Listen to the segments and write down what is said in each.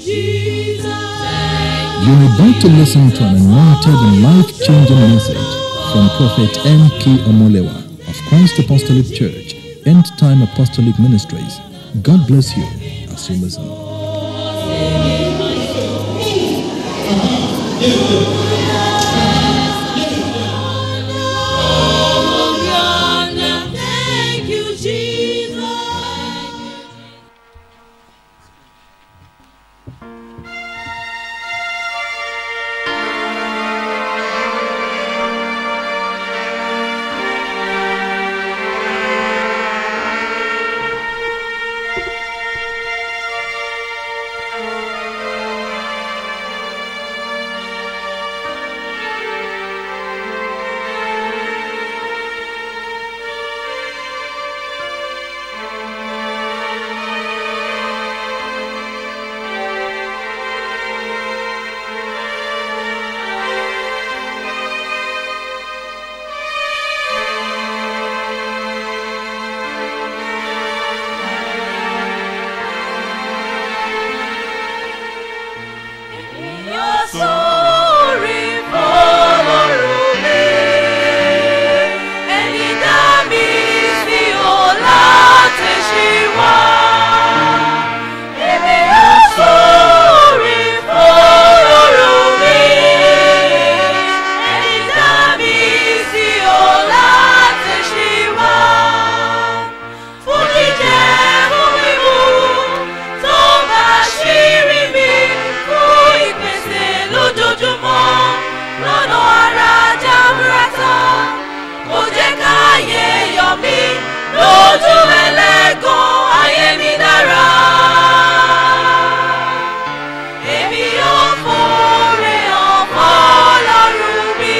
You're about to listen to an anointed and life-changing message from Prophet N.K. Omolewa of Christ Apostolic Church, End Time Apostolic Ministries. God bless you as you listen. Thank you, Jesus. Yóò sórí fọlọ́run mi, ẹni dá mi sí o láti ṣí wá. Èmi yóò sórí fọlọ́run mi, ẹni dá mi sí o láti ṣí wá. Fún jíjẹ fún mímu tó bá ṣírí mi fún ìpèsè lójoojúmọ́ lọ́nà ara jábúrátà. Kò jẹ́ káyé yọ mí lójú ẹlẹ́gàn ayé mi dára. Èmi yóò fòrè ọmọ ọlọ́run mi.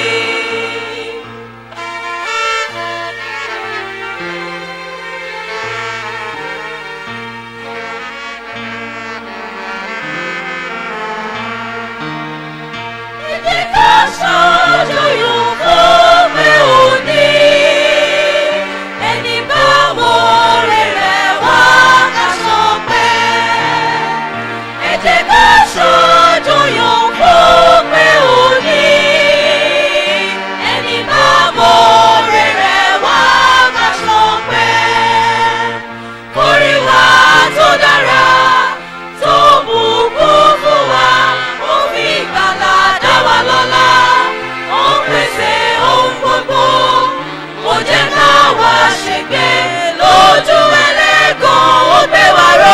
Kórìíwá tó dára tó bùkún fún wa, ó fi ìgbàlà dá wa lọ́lá, ó ń pèsè ohun gbogbo, kò jẹ́ ká wá ṣègbé lójú ẹlẹ́gàn ó gbé wa ró.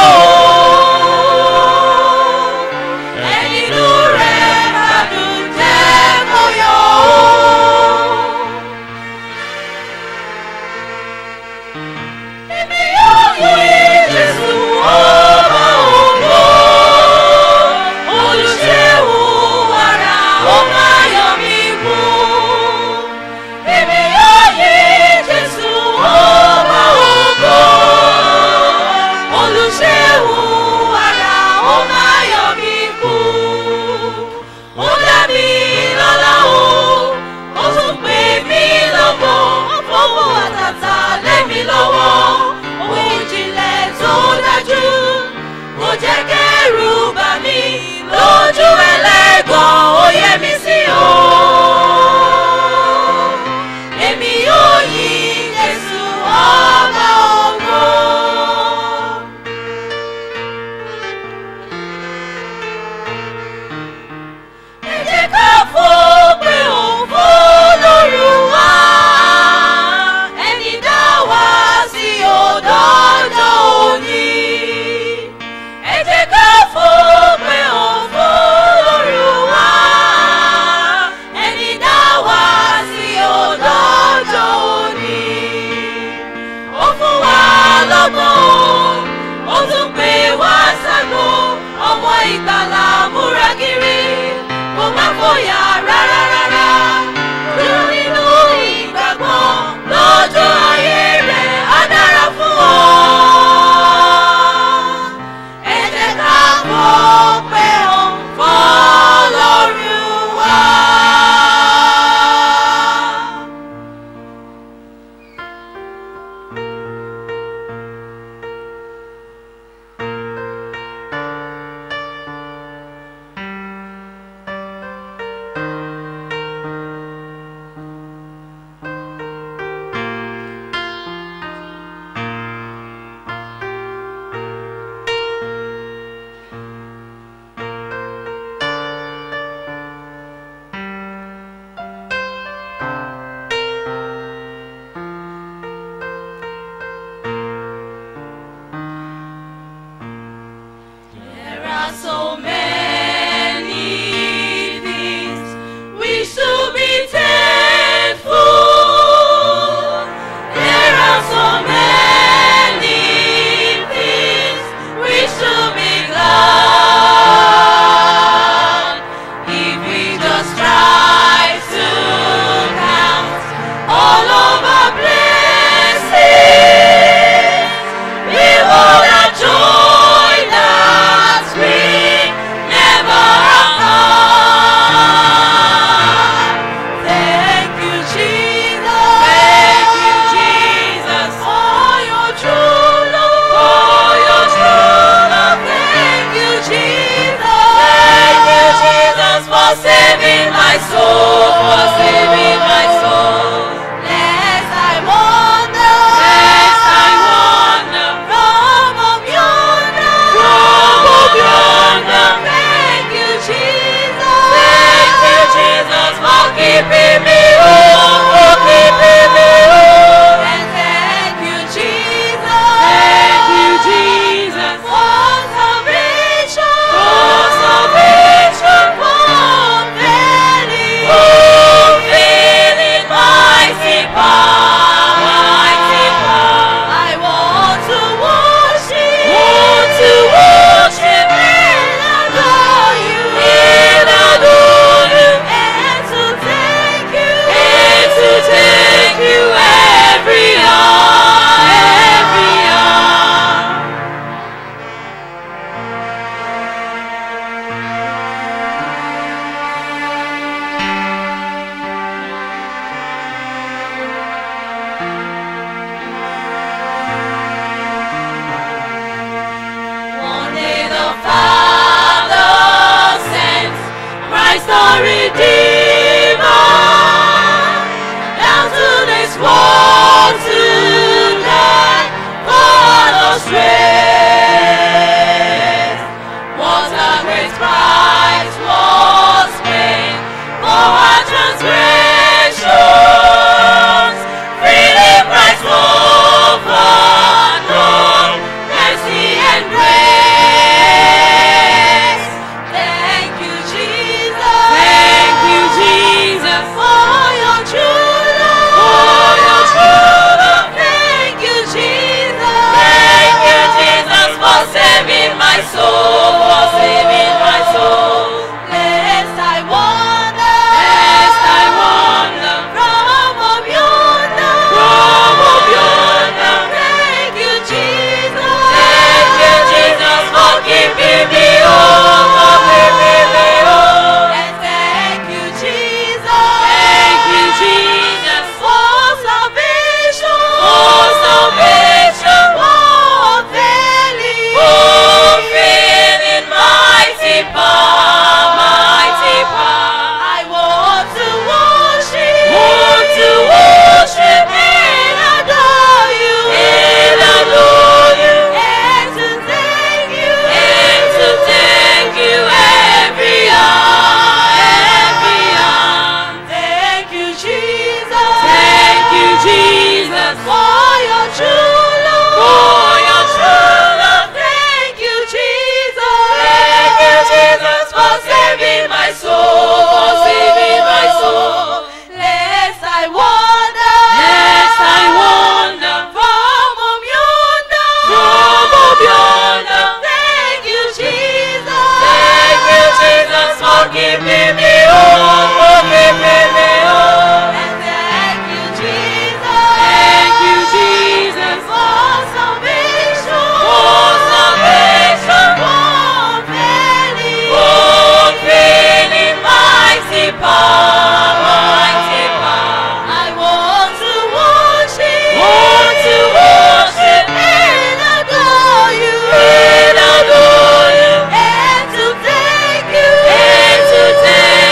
Ẹni inú rẹ̀ gbádùn jẹ́ kó yọ ó. Èmi yóò yí Jésù ọba ògo. Olùṣègùn ara ó máa yọ mí kú. Èmi yóò yí Jésù ọba ògo. Olùṣègùn ara ó máa yọ mí kú. Ó dá mi lọ́lá o, ó tún pè mí lọ́mọ, ó fọwọ́ àtàtà lé mi lọ́wọ́. Ohun ìjìnlẹ̀ tó dájú, kò jẹ́ kẹ́rù bà mí lójú ẹlẹ́gàn, ó yẹ mí sí o. Èmi yóò yí Jésù ọba ògo. Ẹ jẹ́ ká fòpin òfò lórúwa. Ẹni dá wa sí òdòdó òní. Ẹ jẹ́ ká fòpin òfò lórúwa. Ẹni dá wa sí òdòdó òní. Ó fún wa lọ́gbọ́n, ó tún pè wá ságo, ọmọ ìgbàlà múra kiri, kò má fòyà rárá rárá. Dúró nínú ìgbàgbọ́, lọ́jọ́ ayé rẹ̀ á dára fún ọ. Ẹ jẹ́ ká bọ̀ are so many things we should be thankful. There are so many things we should be glad if we just try to count all of our blessings. We will have joy that we never had. Thank you, Jesus. Thank you, Jesus, for your true love. For your true love. Thank you, Jesus. Thank you, Jesus, for saving my soul. For saving my soul. Lest I wander. Lest I wander. From up yonder. From up yonder. Thank you, Jesus. Thank you, Jesus, for keeping me home. For keeping me home. And thank you, Jesus. Thank you, Jesus, for salvation. For salvation. For failing. For failing mighty power. Mighty power. I want to worship. Want to worship and adore you. And adore you. And to thank you. And to thank you every hour. Every hour. One day the Father sent Christ our Redeemer down to this world to die for us race. What a great price was paid for our transgressions. Freely Christ overcome mercy and grace. Thank you, Jesus. Thank you, Jesus, for your true love. For your true love. Thank you, Jesus. Thank you, Jesus, for saving my soul. For saving my soul. Lest I wander. Lest I wander. From up yonder. From up yonder. Thank you, Jesus. Thank you, Jesus, for keeping me home. For keeping me home. And thank you, Jesus. Thank you, Jesus, for salvation. For salvation. For failing. For failing mighty power. Mighty power. I want to worship. Want to worship and adore you. And adore you. And to thank you. And to thank you every hour. Every hour. Thank you, Jesus. Thank you, Jesus, for your true love. For your true love. Thank you, Jesus. Thank you, Jesus, for saving my soul. For saving my soul. Lest I wander. Lest I wander. From up yonder. From up yonder. Thank you, Jesus. Thank you, Jesus, for keeping me home. For keeping me home. And thank you, Jesus. Thank you, Jesus, for salvation. For salvation. For failing. For failing mighty power. Mighty power. I want to worship. Want to worship and adore you. And adore you. And to thank you. And to thank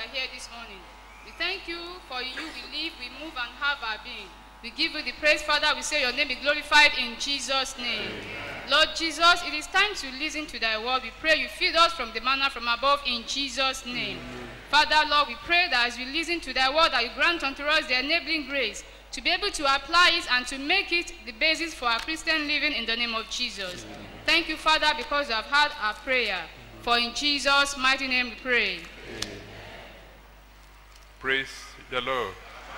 are here this morning. We thank you for you. We live, we move, and have our being. We give you the praise, Father. We say your name be glorified in Jesus' name. Lord Jesus, it is time to listen to thy word. We pray you feed us from the manna from above in Jesus' name. Father, Lord, we pray that as we listen to thy word, that you grant unto us the enabling grace to be able to apply it and to make it the basis for our Christian living in the name of Jesus. Thank you, Father, because you have heard our prayer. For in Jesus' mighty name we pray. Praise the Lord.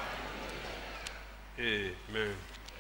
Amen.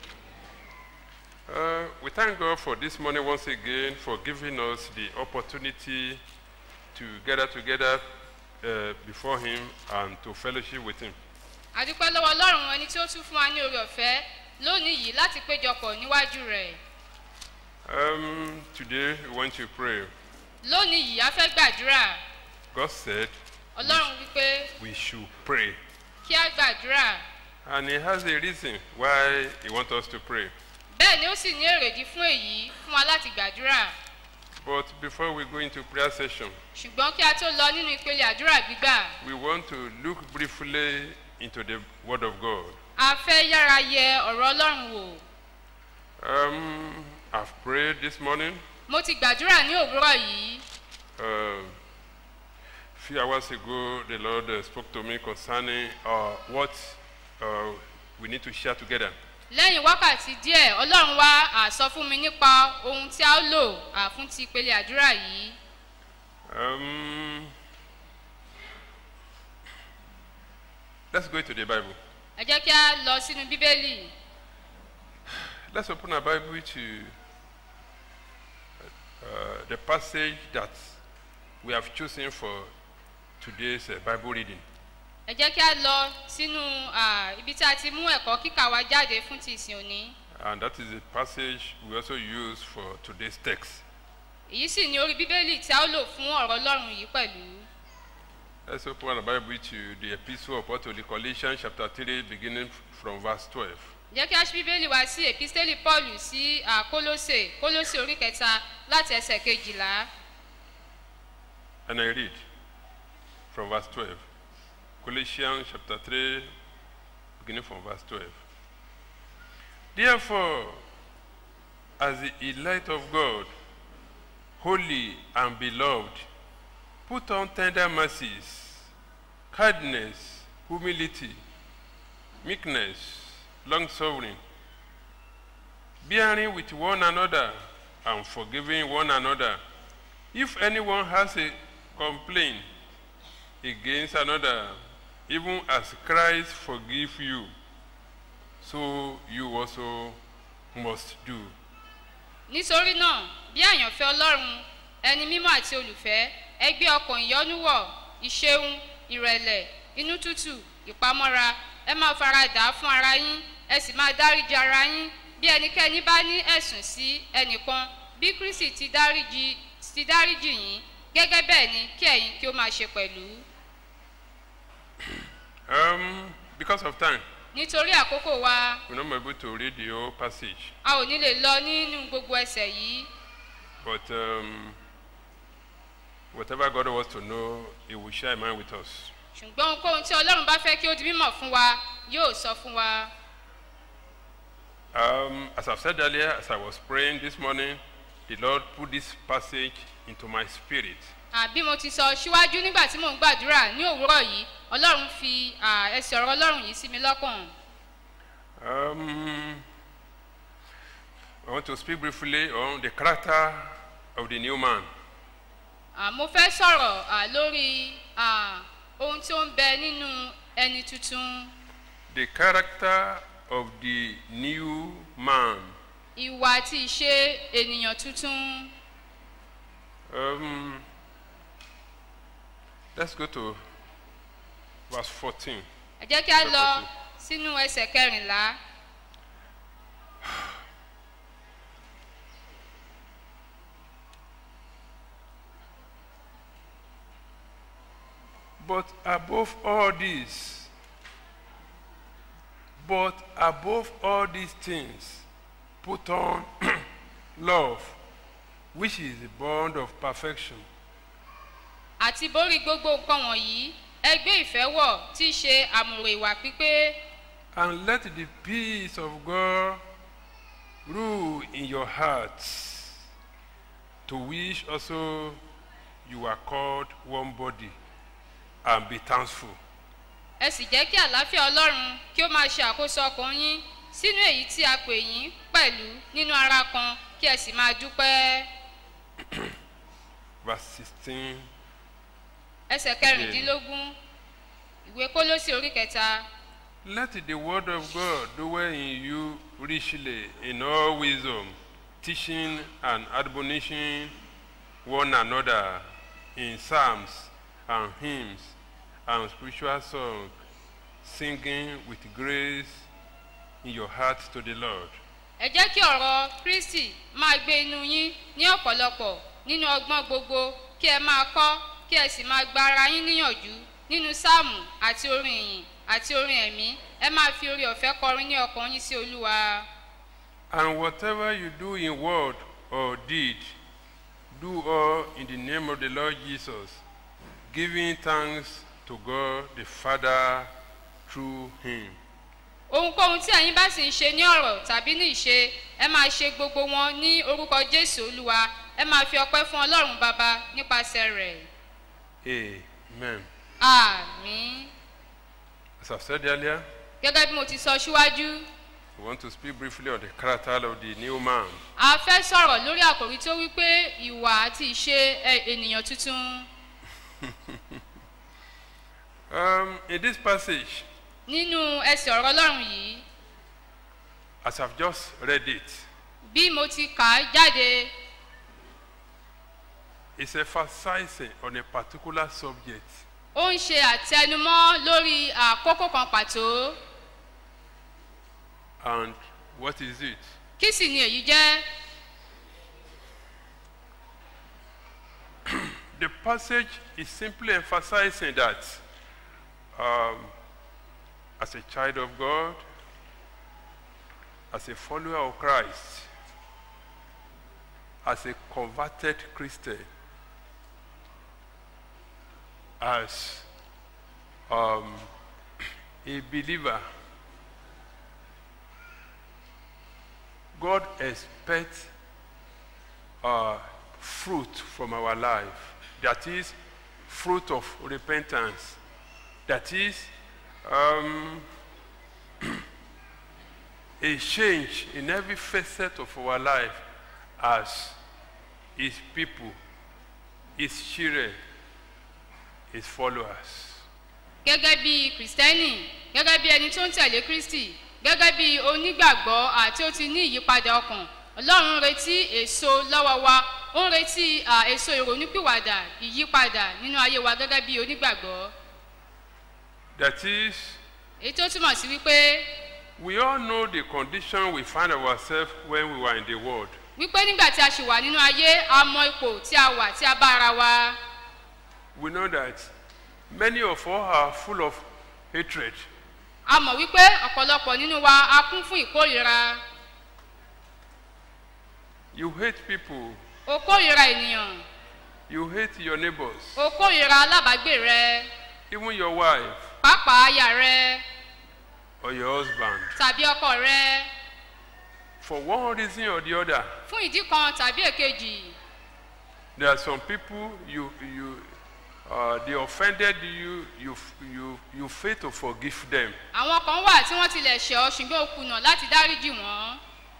Uh, we thank God for this morning once again for giving us the opportunity to gather together uh, before Him and to fellowship with Him. àdúpẹ́ lọ́wọ́ ọlọ́run ẹni tí ó tún fún wa ní oore ọ̀fẹ́ lónìí yìí láti péjọpọ̀ níwájú rẹ̀ Um, today we want to pray. lónìí yìí a fẹ́ gbàdúrà God said ọlọ́run wípé we should pray. kí a gbàdúrà And He has a reason why He wants us to pray. bẹ́ẹ̀ ni ó sì ní èrèdí fún èyí fún wa láti gbàdúrà But before we go into prayer session, ṣùgbọ́n kí a tó lọ nínú ìpele àdúrà gbígbà we want to look briefly into the Word of God. a fẹ́ yára yẹ ọ̀rọ̀ ọlọ́run wò Um, I've prayed this morning. mo ti gbàdúrà ní òwúrọ̀ yìí Uh, a few hours ago, the Lord uh, spoke to me concerning uh, what uh, we need to share together. lẹ́yìn wákàtí díẹ̀ ọlọ́run wá à sọ fún mi nípa ohun tí a ó lò à fún ti ìpele àdúrà yìí Um, let's go to the Bible. ẹ jẹ́ kí a lọ sínú bíbélì Let's open our Bible to uh, the passage that we have chosen for today's uh, Bible reading. ẹ jẹ́ kí a lọ sínú à, ibi tí a ti mú ẹ̀kọ́ kíkà wa jáde fún ti ìsìn òní And that is the passage we also use for today's text. èyí sì ni orí bíbélì tí a ó lò fún ọ̀rọ̀ ọlọ́run yìí pẹ̀lú Let's open our Bible to the Epistle of Paul to the Colossians, chapter 3, beginning from verse 12. jẹ́ kí a ṣí bíbélì wá sí èpísítélì paul sí à, kólósè kólósè orí kẹta láti ẹsẹ̀ kejìlá And I read from verse 12. Colossians chapter 3, beginning from verse 12. Therefore, as the elect of God, holy and beloved, put on tender mercies, kindness, humility, meekness, long suffering, bearing with one another and forgiving one another. If anyone has a complaint against another, even as Christ forgive you, so you also must do. nítorí náà bí àyànfẹ́ ọlọ́run ẹni mímọ́ àti olùfẹ́ ẹ gbé ọkàn ìyọ́nú wọ̀ ìṣeun ìrẹ̀lẹ̀ inú tútù ìpamọ́ra ẹ máa fara dà á fún ara yín ẹ sì máa dáríji ara yín bí ẹnikẹ́ni bá ní ẹ̀sùn sí ẹnìkan bí kristi ti dáríji ti dáríji yín gẹ́gẹ́ bẹ́ẹ̀ ni kí ẹ̀yin kí ó máa ṣe pẹ̀lú Um, because of time, nítorí àkókò wa we're not able to read the whole passage, a ò ní lè lọ nínú gbogbo ẹsẹ̀ yìí but um, whatever God wants to know, He will share mind with us. ṣùgbọ́n ohunkóhun tí ọlọ́run bá fẹ́ kí ó di mímọ̀ fún wa yóò sọ fún wa. Um, as I've said earlier, as I was praying this morning, the Lord put this passage into my spirit. àbí mo ti sọ síwájú nígbà tí mò ń gbàdúrà ní òwúrọ̀ yìí ọlọ́run fi à, ẹsẹ̀ ọ̀rọ̀ ọlọ́run yìí sí mi lọ́kàn Um, I want to speak briefly on the character of the new man. À, mo fẹ́ sọ̀rọ̀ à, lórí à, ohun tí ó ń bẹ nínú ẹni tuntun The character of the new man. ìwà àti ìṣe ènìyàn tuntun Um, let's go to verse 14. ẹ jẹ́ kí a lọ sínú ẹsẹ̀ kẹrìnlá But above all this, but above all these things, put on love, which is the bond of perfection. àti borí gbogbo nǹkan wọ̀nyí ẹgbẹ́ ìfẹ́ wọ̀ tí í ṣe àmùrè ìwà pípé And let the peace of God rule in your hearts, to which also you are called one body, and be thankful. ẹ sì jẹ́ kí àlàáfíà ọlọ́run kí ó máa ṣe àkóso ọkàn yín sínú èyí tí a pè yín pẹ̀lú nínú ara kan kí ẹ sì máa dúpẹ́ Verse 16. ẹsẹ̀ kẹrìndínlógún ìwé kólósì orí kẹta Let the word of God dwell in you richly in all wisdom, teaching and admonishing one another in psalms and hymns and spiritual songs, singing with grace in your heart to the Lord. ẹ jẹ́ kí ọ̀rọ̀ kristi máa gbé inú yín ní ọ̀pọ̀lọpọ̀ nínú ọgbọ́n gbogbo kí ẹ máa kọ́ kí ẹ sì máa gba ara yín níyànjú nínú sáàmù àti orin ìyìn àti orin ẹ̀mí ẹ máa fi orí ọ̀fẹ́ kọrin ní ọkàn yín sí olúwa. And whatever you do in word or deed, do all in the name of the Lord Jesus, giving thanks to God the Father through him. ohunkóhun tí ẹ̀yin bá sì ń ṣe ní ọ̀rọ̀ tàbí ní ìṣe ẹ máa ṣe gbogbo wọn ní orúkọ jésù olúwa ẹ máa fi ọpẹ́ fún ọlọ́run bàbá nípasẹ̀ rẹ̀ Amen. àmì As I've said earlier, gẹ́gẹ́ bí mo ti sọ síwájú we want to speak briefly on the character of the new man. a fẹ́ sọ̀rọ̀ lórí àkòrí tó wí pé ìwà àti ìṣe ẹ- ènìyàn tuntun Um, in this passage, nínú ẹsẹ̀ ọ̀rọ̀ ọlọ́run yìí as I've just read it, bí mo ti kà á jáde it's emphasizing on a particular subject. ó ń ṣe àtẹnumọ́ lórí àkókò kan pàtó And what is it? kí sì ni èyí jẹ́ The passage is simply emphasizing that um, as a child of God, as a follower of Christ, as a converted Christian, as um, a believer, God expects uh, fruit from our life. That is, fruit of repentance. That is, um, a change in every facet of our life as His people, His children, His followers. gẹ́gẹ́ bí kìrìsìtẹ́nì gẹ́gẹ́ bí ẹni tó ń tẹ̀lé kristi gẹ́gẹ́ bí onígbàgbọ́ àti ó ti ní ìyípadà ọkàn ọlọ́run ń retí èso lọ́wọ́ wa ó ń retí à, èso ìrònúpìwàdà ìyípadà nínú ayé wa gẹ́gẹ́ bí onígbàgbọ́ That is, èyí tó túmọ̀ sí wípé we all know the condition we find ourselves when we were in the world. wípé nígbà tí a ṣì wà nínú ayé a mọ ipò tí a wà tí a bá ara wa We know that many of us are full of hatred. a mọ̀ wípé ọ̀pọ̀lọpọ̀ nínú wa a kún fún ìkórìíra You hate people. o kórìíra ènìyàn You hate your neighbors, o kórìíra alábàágbé rẹ even your wife pàápàá aya rẹ or your husband. tàbí ọkọ rẹ For one reason or the other, fún ìdí kan tàbí èkejì there are some people you you uh, they offended you. You you you fail to forgive them. àwọn kan wà tí wọ́n tilẹ̀ ṣẹ̀ ọ́ ṣùgbọ́n o kùnà láti dáríjì wọ́n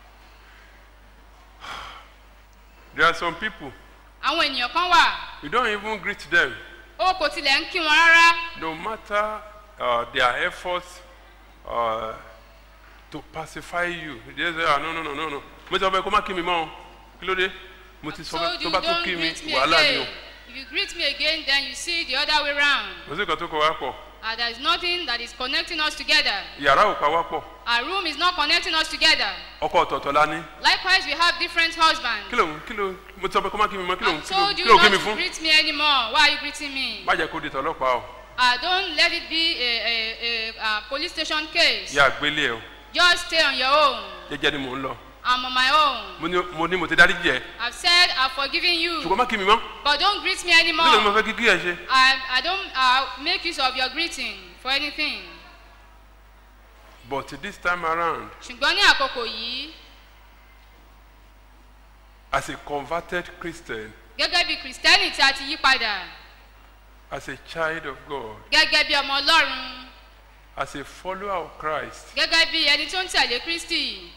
There are some people àwọn ènìyàn kan wà you don't even greet them, o kò tilẹ̀ ń kí wọn rárá no matter uh, their efforts uh, to pacify you. They say, ah, no no no no no. Mo ti sọ fẹ́ kó má kí mi mọ́ o. Kí ló dé? Mo ti sọ told fẹ́ tó you bá tó don't kí mi greet me wàhálà ni o. again if you greet me again then you see the other way round Mo sì kàn tó kọ wá pọ̀. and there is nothing that is connecting us together Yàrá ò pa wá pọ̀. our room is not connecting us together Ọkọ ọ̀tọ̀ọ̀tọ̀ la ní. likewise we have different husbands Kí ló ń kí ló mo ti sọ fẹ́ kó má kí mi mọ́ kí ló ń I kí ló told kí you ló not kí mi to fún. greet me anymore why are you greeting me Má jẹ́ kó di tọlọ́pàá o. uh, don't let it be a, a, a, a police station case Yà gbélé ẹ o. just stay on your own Jẹ́jẹ́ ni mò ń lọ. I'm on my own. mo ní mo ní mo ti dárí jẹ I've said I've forgiven you, ṣùgbọ́n má kí mi mọ́ but don't greet me nígbà tí mo anymore. fẹ́ kí kí ẹ ṣe. I, I don't uh, make use of your greeting for anything. but this time around ṣùgbọ́n ní àkókò yìí as a converted christian gẹ́gẹ́ bí kìrìsìtẹ́nì tí a ti yí padà as a child of god gẹ́gẹ́ bí ọmọ ọlọ́run as a follower of christ gẹ́gẹ́ bí ẹni tó ń tẹ̀lé kristi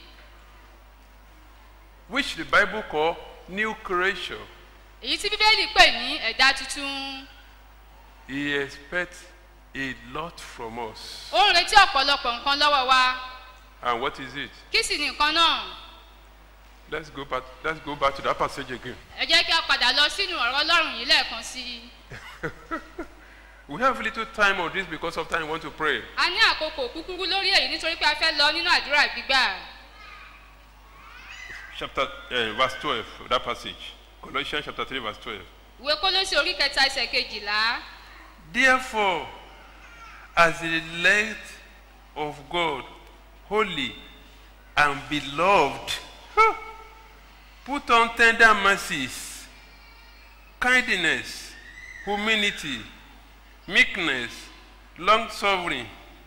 which the bible call new creation èyí tí bíbélì pè ní ẹ̀dá tuntun he expects a lot from us ó ń retí ọ̀pọ̀lọpọ̀ nǹkan lọ́wọ́ wa and what is it kí sì ni nǹkan náà let's go back let's go back to that passage again ẹ jẹ́ kí a padà lọ sínú ọ̀rọ̀ ọlọ́run yìí lẹ́ẹ̀kan sí i we have little time on this because of time we want to pray a ní àkókò kúkúrú lórí èyí nítorí pé a fẹ́ lọ nínú àdúrà gbígbà chapter uh, verse twelve that passage colossians chapter three verse twelve. ìwé kólósì orí kẹta ẹsẹ̀ kejìlá Therefore, as the elect of God, holy and beloved, huh, put on tender mercies, kindness, humility, meekness, long suffering,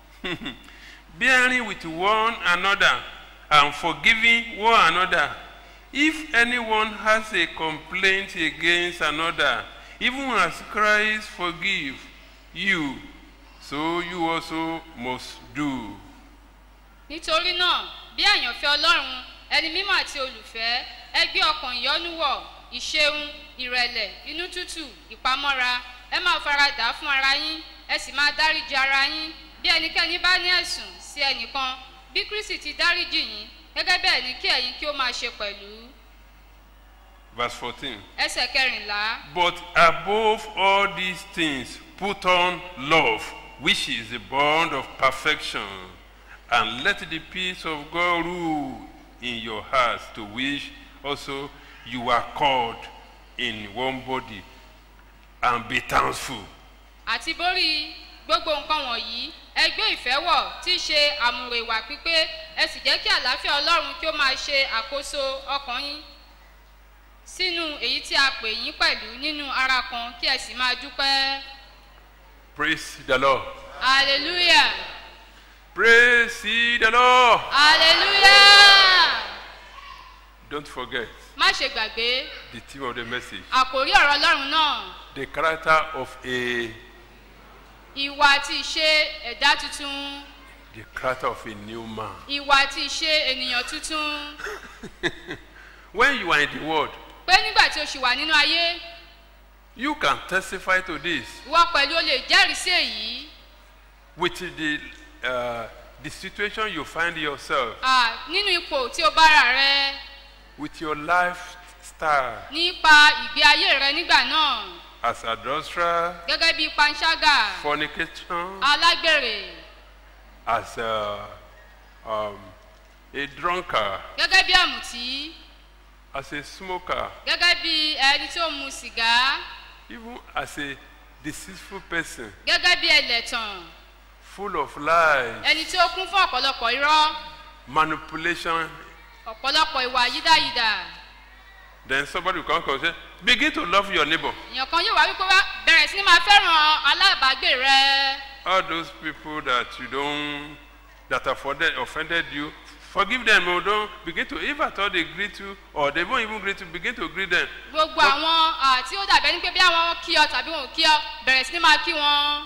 bearing with one another and forgiving one another. If anyone has a complaint against another, even as Christ forgive you, so you also must do. nítorí náà bí àyànfẹ́ ọlọ́run ẹni mímọ́ àti olùfẹ́ ẹ gbé ọkàn ìyọ́nú wọ̀ ìṣeun ìrẹ̀lẹ̀ inú tútù ìpamọ́ra ẹ máa faradà fún ara yín ẹ sì máa dáríji ara yín bí ẹnikẹ́ni bá ní ẹ̀sùn sí ẹnìkan bí kristi ti dáríji yín gẹ́gẹ́ bẹ́ẹ̀ ni kí ẹ̀yin kí ó máa ṣe pẹ̀lú Verse 14. ẹsẹ̀ kẹrìnlá But above all these things, put on love, which is the bond of perfection, and let the peace of God rule in your hearts, to which also you are called in one body, and be thankful. àti borí gbogbo nǹkan wọ̀nyí ẹ gbé ìfẹ́ wọ̀ tí í ṣe àmùrè ìwà pípé ẹ sì jẹ́ kí àlàáfíà ọlọ́run kí ó máa ṣe àkóso ọkàn yín sínú èyí tí a pè yín pẹ̀lú nínú ara kan kí ẹ sì máa dúpẹ́ Praise the Lord. hallelujah Praise ye the Lord. hallelujah Don't forget má ṣe gbàgbé the theme of the message àkòrí ọ̀rọ̀ ọlọ́run náà the character of a ìwà àti ìṣe ẹ̀dá tuntun the character of a new man. ìwà àti ìṣe ènìyàn tuntun When you are in the world, pé nígbà tí o ṣì wà nínú ayé you can testify to this ìwọ pẹ̀lú o lè jẹ́rìí sí èyí. with the uh, the situation you find yourself, Ah, nínú ipò tí o bára rẹ with your lifestyle nípa ìgbé ayé rẹ nígbà náà as adulterer, gẹ́gẹ́ bí panṣágà fornication, alágbèrè as a, um, a drunkard, gẹ́gẹ́ bí àmùtí as a smoker, gẹ́gẹ́ bí ẹni tó mu sìgá even as a deceitful person, gẹ́gẹ́ bí ẹlẹ́tàn full of lies, ẹni tí ó kún fún ọ̀pọ̀lọpọ̀ irọ́ manipulation. ọ̀pọ̀lọpọ̀ ìwà yídáyídà Then somebody will come and say, begin to love your neighbor. èèyàn kan yóò wá wípé wá bẹ̀rẹ̀ sí ni máa fẹ́ràn alábàágbé rẹ all those people that you don't that offended, offended you forgive them or don't begin to if at all they greet you or they won't even greet you begin to greet them gbogbo àwọn ah, tí ó dàbẹ́ ní pé bí àwọn kí ọ tàbí wọn ò kí ọ bẹ̀rẹ̀ sí ni máa kí wọn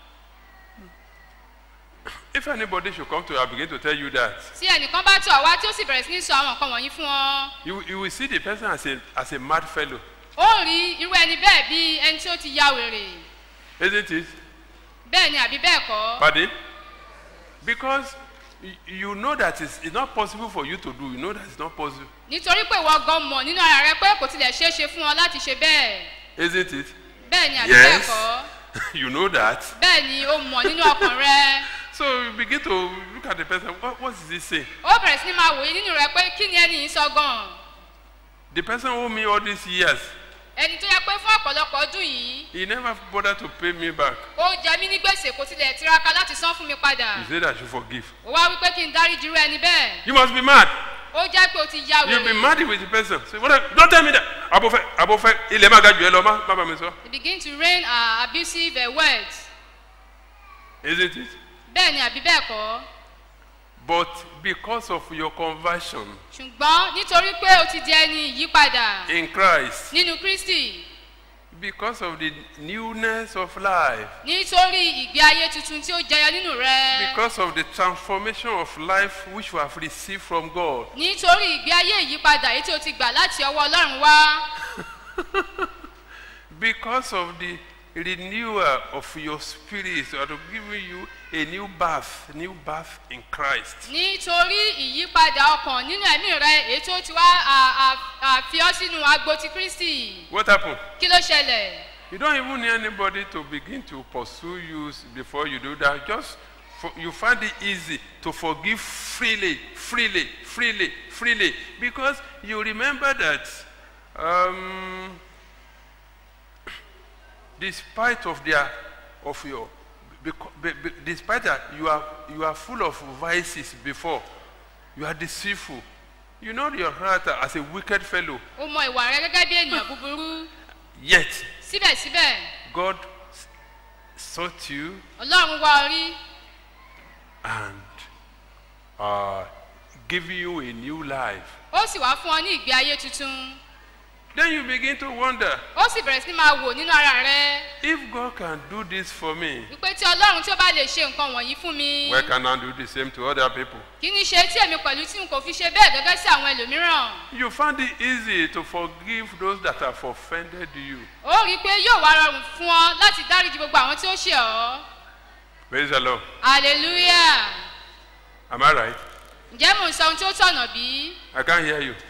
if anybody should come to you and begin to tell you that tí ẹnìkan bá tọ̀ wá tí ó sì bẹ̀rẹ̀ sí ní sọ àwọn nǹkan wọ̀nyí fún ọ you, you will see the person as a as a mad fellow ó rí irú ẹni bẹ́ẹ̀ bí ẹni tí ó ti ya wèrè isn't it bẹ́ẹ̀ ni àbí bẹ́ẹ̀ kọ́ pardon because y- you know that it's, it's not possible for you to do you know that it's not possible nítorí pé ìwọ gan mọ̀ nínú ara rẹ pé kò tilẹ̀ ṣeé ṣe fún ọ láti ṣe bẹ́ẹ̀ isn't it bẹ́ẹ̀ ni àbí bẹ́ẹ̀ yes kọ́ you know that bẹ́ẹ̀ ni ó mọ̀ nínú ọkàn rẹ so you begin to look at the person what, what is he saying ó bẹ̀rẹ̀ sí ni máa wòye nínú rẹ pé kí ni ẹni yìí sọ gan the person who me all these years ẹni tó yẹ pé fún ọ̀pọ̀lọpọ̀ ọdún yìí He never bothered to pay me back. ó jẹ mí ní gbèsè kò tilẹ̀ tiraka láti san fún mi padà He said I should forgive. ó wá wípé kí n dáríji irú ẹni bẹ́ẹ̀ You must be mad. ó jẹ́ pé o ti ya You'll be wèrè mad with the person. Say, what? Don't tell me that. Abofẹ, abofẹ, ilẹ̀ máa ga jù ẹ lọ, má má bàa mi sọ. they begin to rain uh, abusive uh, words Isn't it? bẹ́ẹ̀ ni àbí bẹ́ẹ̀ kọ́ But because of your conversion ṣùgbọ́n nítorí pé o ti di ẹni ìyípadà in Christ, nínú kristi because of the newness of life, nítorí ìgbé ayé tuntun tí ó jẹyọ nínú rẹ because of the transformation of life which you have received from God, nítorí ìgbé ayé ìyípadà èyí tí o ti gbà láti ọwọ́ ọlọ́run wá because of the renewal of your spirit, or to giving you a new birth, new birth in Christ. nítorí ìyípadà ọkàn nínú ẹ̀mí rẹ èyí tó ti wá à- à- à- fi ọ́ sínú agbo ti kristi What happened? kí ló ṣẹlẹ̀ You don't even need anybody to begin to pursue you s- before you do that. Just for, you find it easy to forgive freely, freely, freely, freely, because you remember that um, despite of their of your beco- be, be, despite that you are you are full of vices before you are deceitful you know your heart as a wicked fellow o mọ ìwà rẹ gẹ́gẹ́ bí ènìyàn búburú yet síbẹ̀síbẹ̀ god s- sought you ọlọ́run wá ọ rí and uh, give you a new life ó sì wá fún ọ ní ìgbé ayé tuntun then you begin to wonder ó sì bẹ̀rẹ̀ sí ní máa wò nínú ara rẹ if god can do this for me wípé tí ọlọ́run tí ó bá lè ṣe nǹkan wọ̀nyí fún mi why can i do the same to other people kí ni ṣe tí èmi pẹ̀lú tí n kò fi ṣe bẹ́ẹ̀ gẹ́gẹ́ sí àwọn ẹlòmíràn you find it easy to forgive those that have offended you ó rí i pé yóò wá rọrùn fún ọ láti dáríji gbogbo àwọn tí ó ṣe ọ́ praise the lord hallelujah am i right ǹjẹ́ mò ń sọ ohun tí ó tọ̀nà bí? i can't hear you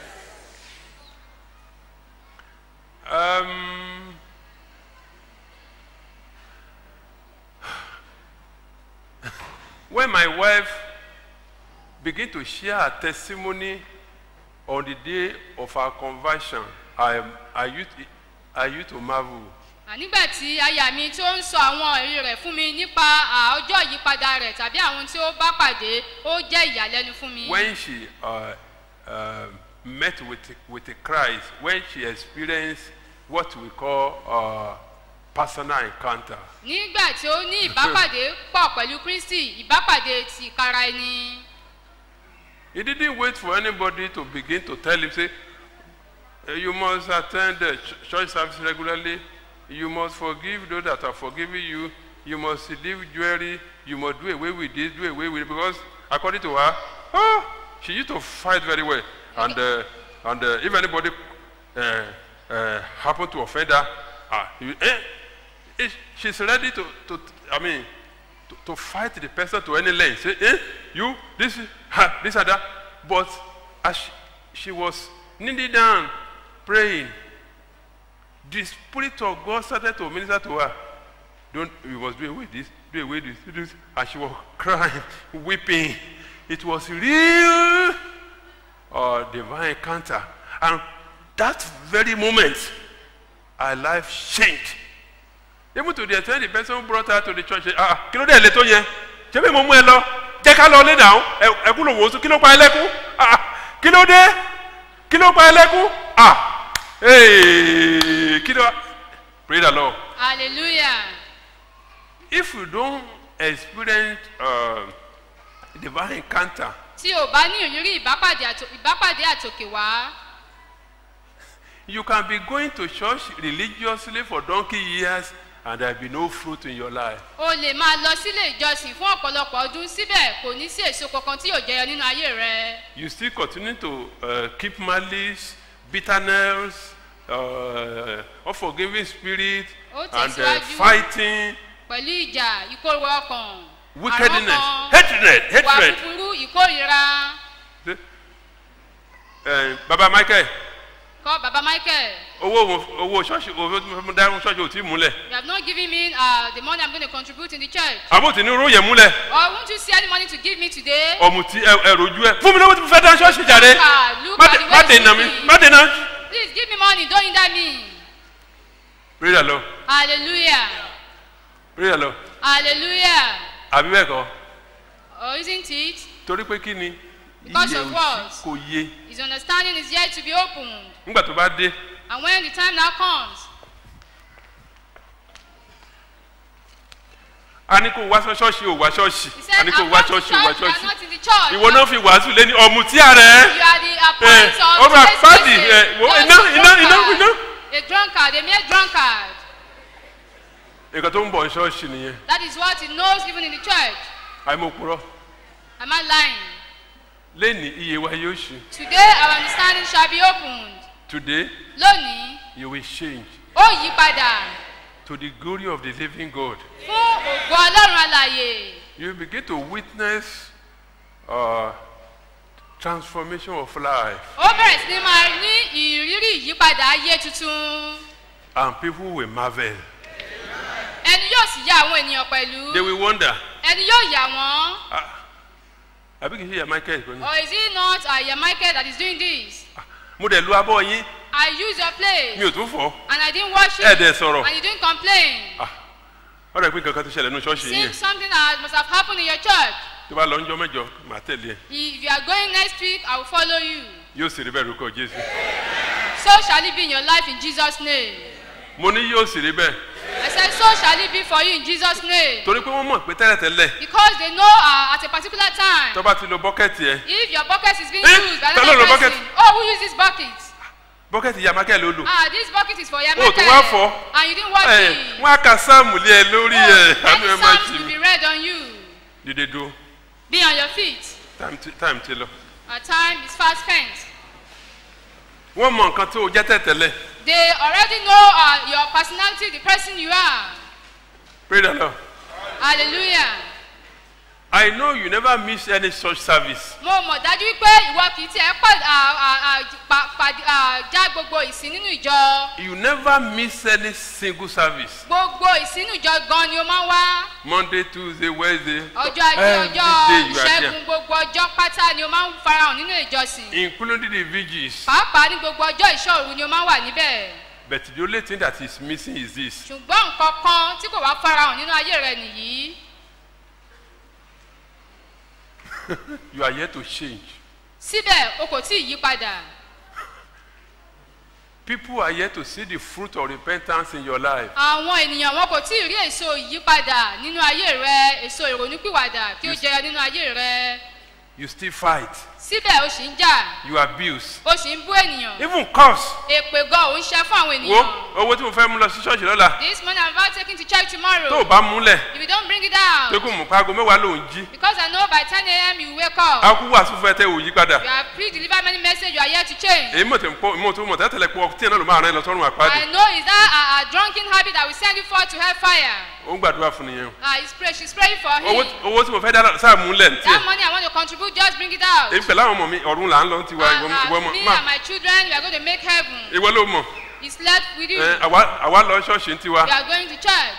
um, when my wife begin to share her testimony on the day of her conversion i i used i used to marvel nígbà tí aya mi tó ń sọ àwọn ẹ̀rí rẹ̀ fún mi nípa à, ọjọ́ ìyípadà rẹ̀ tàbí àwọn tí ó bá pàdé ó jẹ́ ìyàlẹ́nu fún mi. when she uh, uh, met with with Christ when she experienced what we call uh, personal encounter nígbà tí ó ní ìbápàdé pọ̀ pẹ̀lú kristi ìbápàdé ti ìkara ẹni. he didn't wait for anybody to begin to tell him say "Eh, you must attend the ch- church service regularly you must forgive those that are forgiving you you must leave jewelry you must do away with this do away with it because according to her ah she used to fight very well and uh, and uh, if anybody uh, uh, happen to offend her ah you, eh, eh, she's ready to to i mean to, to fight the person to any length say eh you this ha, this and that but as she, she was kneeling down praying the spirit of god started to minister to her don't you must do away this do away this do this and she was crying weeping it was real uh, divine encounter and that very moment her life changed even to the extent the person who brought her to the church say ah kí ló dé lè tó yẹn ṣé bí mo mú ẹ lọ jẹ́ ká lọ lé dàún ẹkú ló wò ó sùn kí ló pa ẹ lẹ́kún ah kí ló dé kí ló pa ẹ lẹ́kún ah ee kí ló pray the lord hallelujah. if you don experience uh, divine encounter tí o bá ní ìrírí ìbápàdé àtò- ìbápàdé àtòkè wá you can be going to church religiously for donkey years and there be no fruit in your life o lè máa lọ sílé ìjọsìn fún ọ̀pọ̀lọpọ̀ ọdún síbẹ̀ kò ní sí èso kankan tí yóò jẹyọ nínú ayé rẹ. you still continue to uh, keep malice bitterness uh, unforgiving spirit Ó and uh, tẹ̀síwájú. fighting pẹ̀lú ìjà ìkórè ọkàn wickedness àrọ́kàn, hatred ìwà hatred búburú ìkórìíra uh, baba michael kọ́ baba michael owó wo- owó ṣọ́ọ̀ṣì owó tí mo fẹ́ dáhùn ṣọ́ọ̀ṣì ò tí ì múlẹ̀ you have not given me uh, the money i'm going to contribute in the church àbó tí ní irú yẹn múlẹ̀ or won't you see any money to give me today. ọ̀mùtí ẹ ẹ rojú ẹ fún mi lówó tí mo fẹ́ dáhùn ṣọ́ọ̀ṣì jàre Look at- look má at dé- the má way dènà you mi see me. má dènà. please give me money don't hinder me. pray the lord hallelujah pray the lord hallelujah àbí bẹ́ẹ̀ kọ́ or isn't it. torí pé kí ni Because iye of òsì what? kò yé His understanding is yet to be opened. nígbà tó bá dé And when the time now comes, a ní kó wá ṣọ́ọ̀ṣì ò wá ṣọ́ọ̀ṣì he a said, ní kó I'm wá not in ṣọ́ọ̀ṣì church, ò wá you are ṣọ́ọ̀ṣì not in the church. ìwọ náà fi wàásù lé ní ọ̀mùtí ààrẹ You are the appoint of ọba today's pàdé message. ẹ wo Just iná a iná iná drunkard. iná. A drunkard, a mere drunkard. nǹkan tó ń bọ̀ ní ṣọ́ọ̀ṣì nìyẹn That is what he knows even in the church. àìmọ̀kúrọ̀ Am I lying? lẹ́ni iye wa yóò ṣe Today our understanding shall be opened. today Lónìí, you will change ó yí padà to the glory of the living God fún ògo Ọlọ́run alàyè. you will begin to witness uh, transformation of life Ó bẹ̀rẹ̀ sí ní máa ní ìrírí ìyípadà ayé tuntun. and people will marvel Ẹni yóò sì yà àwọn ènìyàn pẹ̀lú. they will wonder Ẹni yóò yà wọ́n. ah àbí kì í ṣe ìyá michael kò ní Or is it not uh, Michael that is doing this? mo dẹ̀ lu abọ́ yín I use your place. mi ò tún fọ́ And I didn't wash it. ẹ̀ dẹ̀ sọ̀rọ̀ And you didn't complain. ah ọ̀rọ̀ ìpín kankan tó ṣẹlẹ̀ nínú ṣọ́ọ̀ṣì yín Seems something that must have happened in your church. tó bá lọ ń jọ mẹ́jọ màá tẹ̀lé ẹ If you are going next week, I will follow you. yóò sì rí bẹ́ẹ̀ lórúkọ jésù So shall it be in your life in Jesus' name. mo ní yóò sì rí bẹ́ẹ̀ I said, so shall it be for you in Jesus' name. torí pé wọ́n mọ̀ pé tẹ́lẹ̀tẹ́lẹ̀ Because they know uh, at a particular time, tó bá ti lo bọ́kẹ́tì ẹ if your bucket is being Eh, used by ta ló another lo person, bucket? oh, who used this bucket? bọ́kẹ́tì ìyá michael ló lò Ah, this bucket is for your Oh, tó wá fọ́? and you didn't wash ẹ it. wọ́n á ka sáàmù lé ẹ lórí ẹ Oh, àánú ẹ many má psalms ṣì will mí be read on you. dídé dúró Be on your feet. time ti- time ti lọ. Our time is fast spent. wọ́n mọ nǹkan tó o jẹ́ tẹ̀tẹ̀lẹ̀ They already know uh, your personality, the person you are. pray the lord Hallelujah. i know you never miss any church service Mo mọ̀ dájú pé ìwọ kì í tiẹ̀ pà- à- à- à- pa- pa- à, já gbogbo ìsìn nínú ìjọ. you never miss any single service Gbogbo ìsìn nínú ìjọ gan ni o máa ń wá. monday tuesday wednesday Ọjọ́ ajé every ọjọ́ day you are ìṣẹ́gun there gbogbo ọjọ́ pátá ni o máa ń farahàn nínú ìjọsìn. including the vigils Pàápàá ní gbogbo ọjọ́ ìṣòro ni o máa ń wà níbẹ̀. but the only thing that is missing is this Ṣùgbọ́n nǹkan kan tí kò wá farahàn nínú ayé rẹ nìyí. you are yet to change Síbẹ̀ o kò tí ì yí padà. people are yet to see the fruit of repentance in your life Àwọn ènìyàn wọn kò tí ì rí èso ìyípadà nínú ayé rẹ, èso ìrònúpìwàdà kí ó jẹyọ nínú ayé rẹ. you still fight Síbẹ̀ o sì ń jà, you abuse o sì ń bú ènìyàn. even curse Èpè gan ò ń ṣe fún àwọn wo ènìyàn. owó tí mo fẹ́ mú lọ sí ṣọ́ọ̀ṣì lọ́la This money I'm about taking to church tó o tomorrow. bá múlẹ̀ If you don't bring it down, pé kó mọ̀ pé aago mẹ́wàá ló ń jí because I know by 10 a.m. you wake up. a kú wàásù fún ẹ tẹ́ ò yí padà You have pre-delivered many messages, you are here to change. èyí mọ̀ tẹ́ ń pọ̀ mọ̀ tó mọ̀ tẹ́tẹ̀lẹ̀ pọ̀ tí ẹ̀ náà ló máa rán ẹ lọ sọ́run àpáàdé I know is that a, a drunken habit that will send you forth to hellfire. ó ń gbàdúrà fún nìyẹn Ah, he's pray, she's praying for o owó him. owó tí mo fẹ́ dá sáà múlẹ̀ ní tiẹ̀ That money I want to contribute, just bring it out. èmi pẹ̀lú àwọn ọmọ mi ọ̀run là ń lọ ti wa ìwọ Ah, ìwọ ah, mọ̀ me má and my children, we are going to make heaven. ìwọ ló mọ̀ He slept with you. ẹ àwa àwa lọ ṣọ́ọ̀ṣì ń tiwa We are going to church.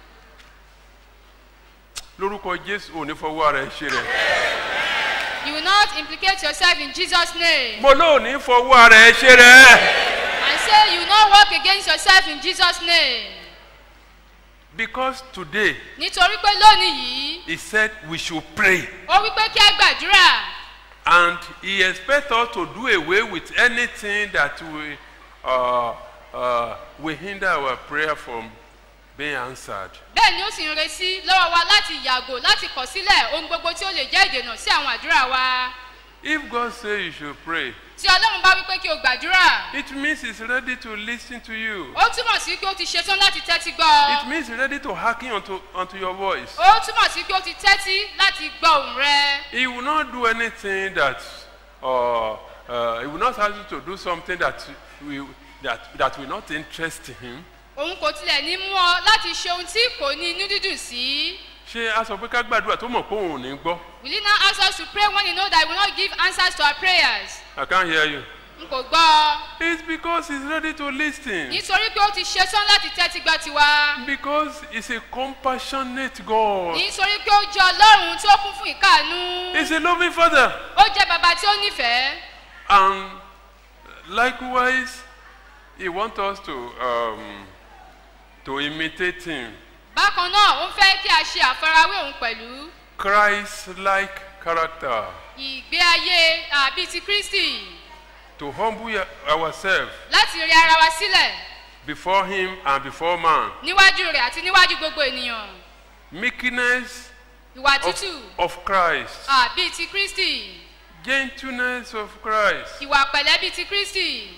lórúkọ jésù ò ní fọwọ́ ara ẹ ṣe rẹ̀ You will not implicate yourself in Jesus' name. mo lóò ní fọwọ́ ara ẹ ṣe rẹ̀ And say you will not work against yourself in Jesus' name. because today Nítorí pé lónìí yìí, he said we should pray ó wí pé kí á gbàdúrà. and he expect us to do away with anything that will uh, uh, will hinder our prayer from being answered. Bẹ́ẹ̀ ni ó sì ń retí lọ́wọ́ wa láti yàgò láti kọ̀ sílẹ̀ ohun gbogbo tí ó lè jẹ́ ìdènà sí àwọn àdúrà wa. If God say you should pray, Tí Ọlọ́run bá wí pé kí o gbàdúrà, it means he's ready to listen to you. ó túmọ̀ sí pé ó ti ṣetán láti tẹ́tí gbọ́. It means he's ready to hearken unto, unto your voice. Ó túmọ̀ sí pé ó ti tẹ́tí láti gbọ́ ohùn rẹ. He will not do anything that, uh, uh, he will not ask you to do something that will, that, that will not interest him. Òun kò tilẹ̀ ní mú ọ láti ṣe ohun tí kò ní inú dídùn sí. ṣé a sọ pé ká gbàdúrà tó mọ̀ pé òun ò ní gbọ́? Will he now ask us to pray when he know that he will not give answers to our prayers? I can't hear you. N kò gbọ́. It's because he's ready to listen. Nítorí pé ó ti ṣetán láti tẹ́tí gbọ́ tiwa. Because he's a compassionate God. Nítorí pé ó jẹ́ Ọlọ́run tí ó kún fún ìkáàánú. He's a loving father. Ó jẹ́ bàbá tí ó nífẹ̀ẹ́. And likewise, he wants us to, um, to imitate him. Bákan náà, ó ń fẹ́ kí a ṣe àfarawé òun pẹ̀lú. Christ-like character, ìgbé ayé àbí ti kristi to humble ya- ourselves láti rí ara wa sílẹ̀ before Him and before man. níwájú rẹ̀ àti níwájú gbogbo ènìyàn Meekness ìwà of, tútù of Christ, àbí ti kristi gentleness of Christ. ìwà pẹ̀lẹ́ bíi ti kristi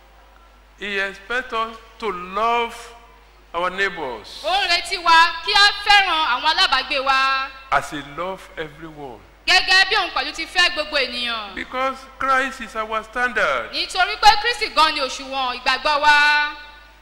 He expects us to love our neighbors ó ń retí wa kí á fẹ́ràn àwọn alábàágbé wa as He loves everyone. gẹ́gẹ́ bí òun pẹ̀lú ti fẹ́ gbogbo ènìyàn Because Christ is our standard. nítorí pé kristi gan ni òṣùwọ̀n ìgbàgbọ́ wa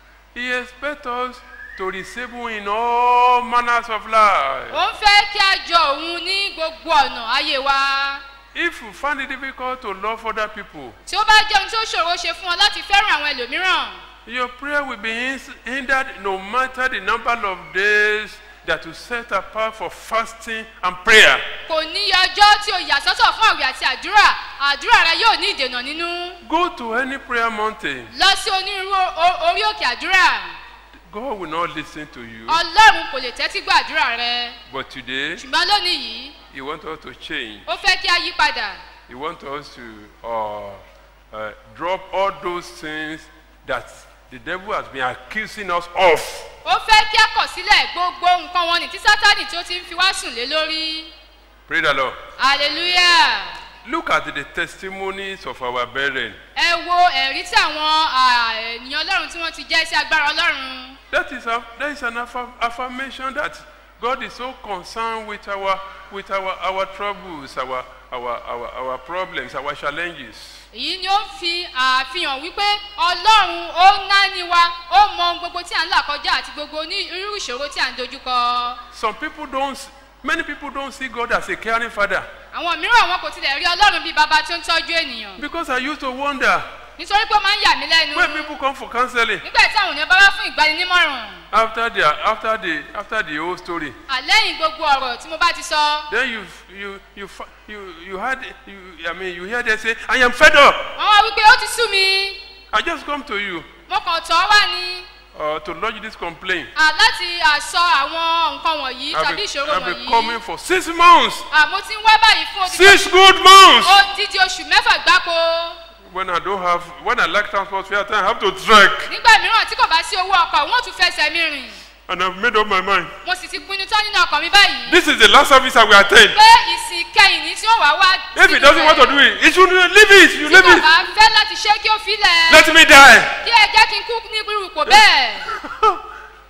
He expects us to receive Him in all manners of life. ó ń fẹ́ kí á jọ òun ní gbogbo ọ̀nà ayé wa If you find it difficult to love other people, tí ó bá jẹ́ ohun tí ó ṣòro ṣe fún ọ láti fẹ́ràn àwọn ẹlòmíràn your prayer will be hins- hindered no matter the number of days that you set apart for fasting and prayer. kò ní ọjọ́ tí o yà sọ́tọ̀ fún àwẹ̀ àti àdúrà àdúrà rẹ yóò ní ìdènà nínú Go to any prayer mountain. lọ sí onírúurú o- orí òkè àdúrà God will not listen to you. ọlọ́run kò lè tẹ́tí gbọ́ àdúrà rẹ But today, ṣùgbọ́n lónìí yìí He wants us to change. ó fẹ́ kí a yí padà He wants us to uh, uh, drop all those things that the devil has been accusing us of. ó fẹ́ kí a kọ̀ sílẹ̀ gbogbo nǹkan wọn ní tí sátánì tí ó ti ń fi wá sùn lé lórí Pray the Lord. hallelujah Look at the testimonies of our brethren. ẹ wo ẹ̀rí tí àwọn à, ènìyàn ọlọ́run tí wọ́n ti jẹ́ sí agbára ọlọ́run That is, a, that is an affirm, affirmation that God is so concerned with our, with our, our troubles, our, our, our, our problems, our challenges. èyí ni ó ń fi àfihàn wípé ọlọ́run ó ń náni wa ó mọ ohun gbogbo tí à ń là kọjá àti gbogbo ní irú ìṣòro tí à ń dojúkọ Some people don't, s- many people don't see God as a caring father. àwọn mìíràn wọn kò tilẹ̀ rí ọlọ́run bíi bàbá tó ń tọ́jú ènìyàn Because I used to wonder nítorí pé ó máa ń yà mí lẹ́nu when people come for counseling nígbà tí àwọn ènìyàn bá wá fún ìgbaninímọ̀ràn after the, after the, after the whole story. àlẹ́yìn gbogbo ọ̀rọ̀ tí mo bá ti sọ Then you, you, you, fi- you, you had, you, I mean, you hear them say, I am fed up. wọ́n wá wípé ó ti sú mi I just come to you mo kàn tọ́ wá ni uh, to lodge this complaint. à, láti àsọ àwọn nǹkan wọ̀nyí I've tàbí been, ìṣòro I've been wọ̀nyí coming for six months. À, mo ti ń wá báyìí fún odidi Six good months. odidi oṣù mẹ́fà gbáko When I don't have, when I lack transport fare, I have to trek. nígbà mìíràn tí kò bá sí owó ọkọ̀ wọ́n tún fẹsẹ̀ mi rìn And I've made up my mind. mo sì ti pinnu tán nínú ọkàn mi báyìí This is the last service I will attend. pé ìsìn kẹyìn ní tí ó wà wá If he doesn't want to do it, he should leave it. You tí leave kò it. bá fẹ́ láti ṣe kí ó filẹ̀ Let me die. kí ẹ jẹ́ kí n kú ní irú ipò bẹ́ẹ̀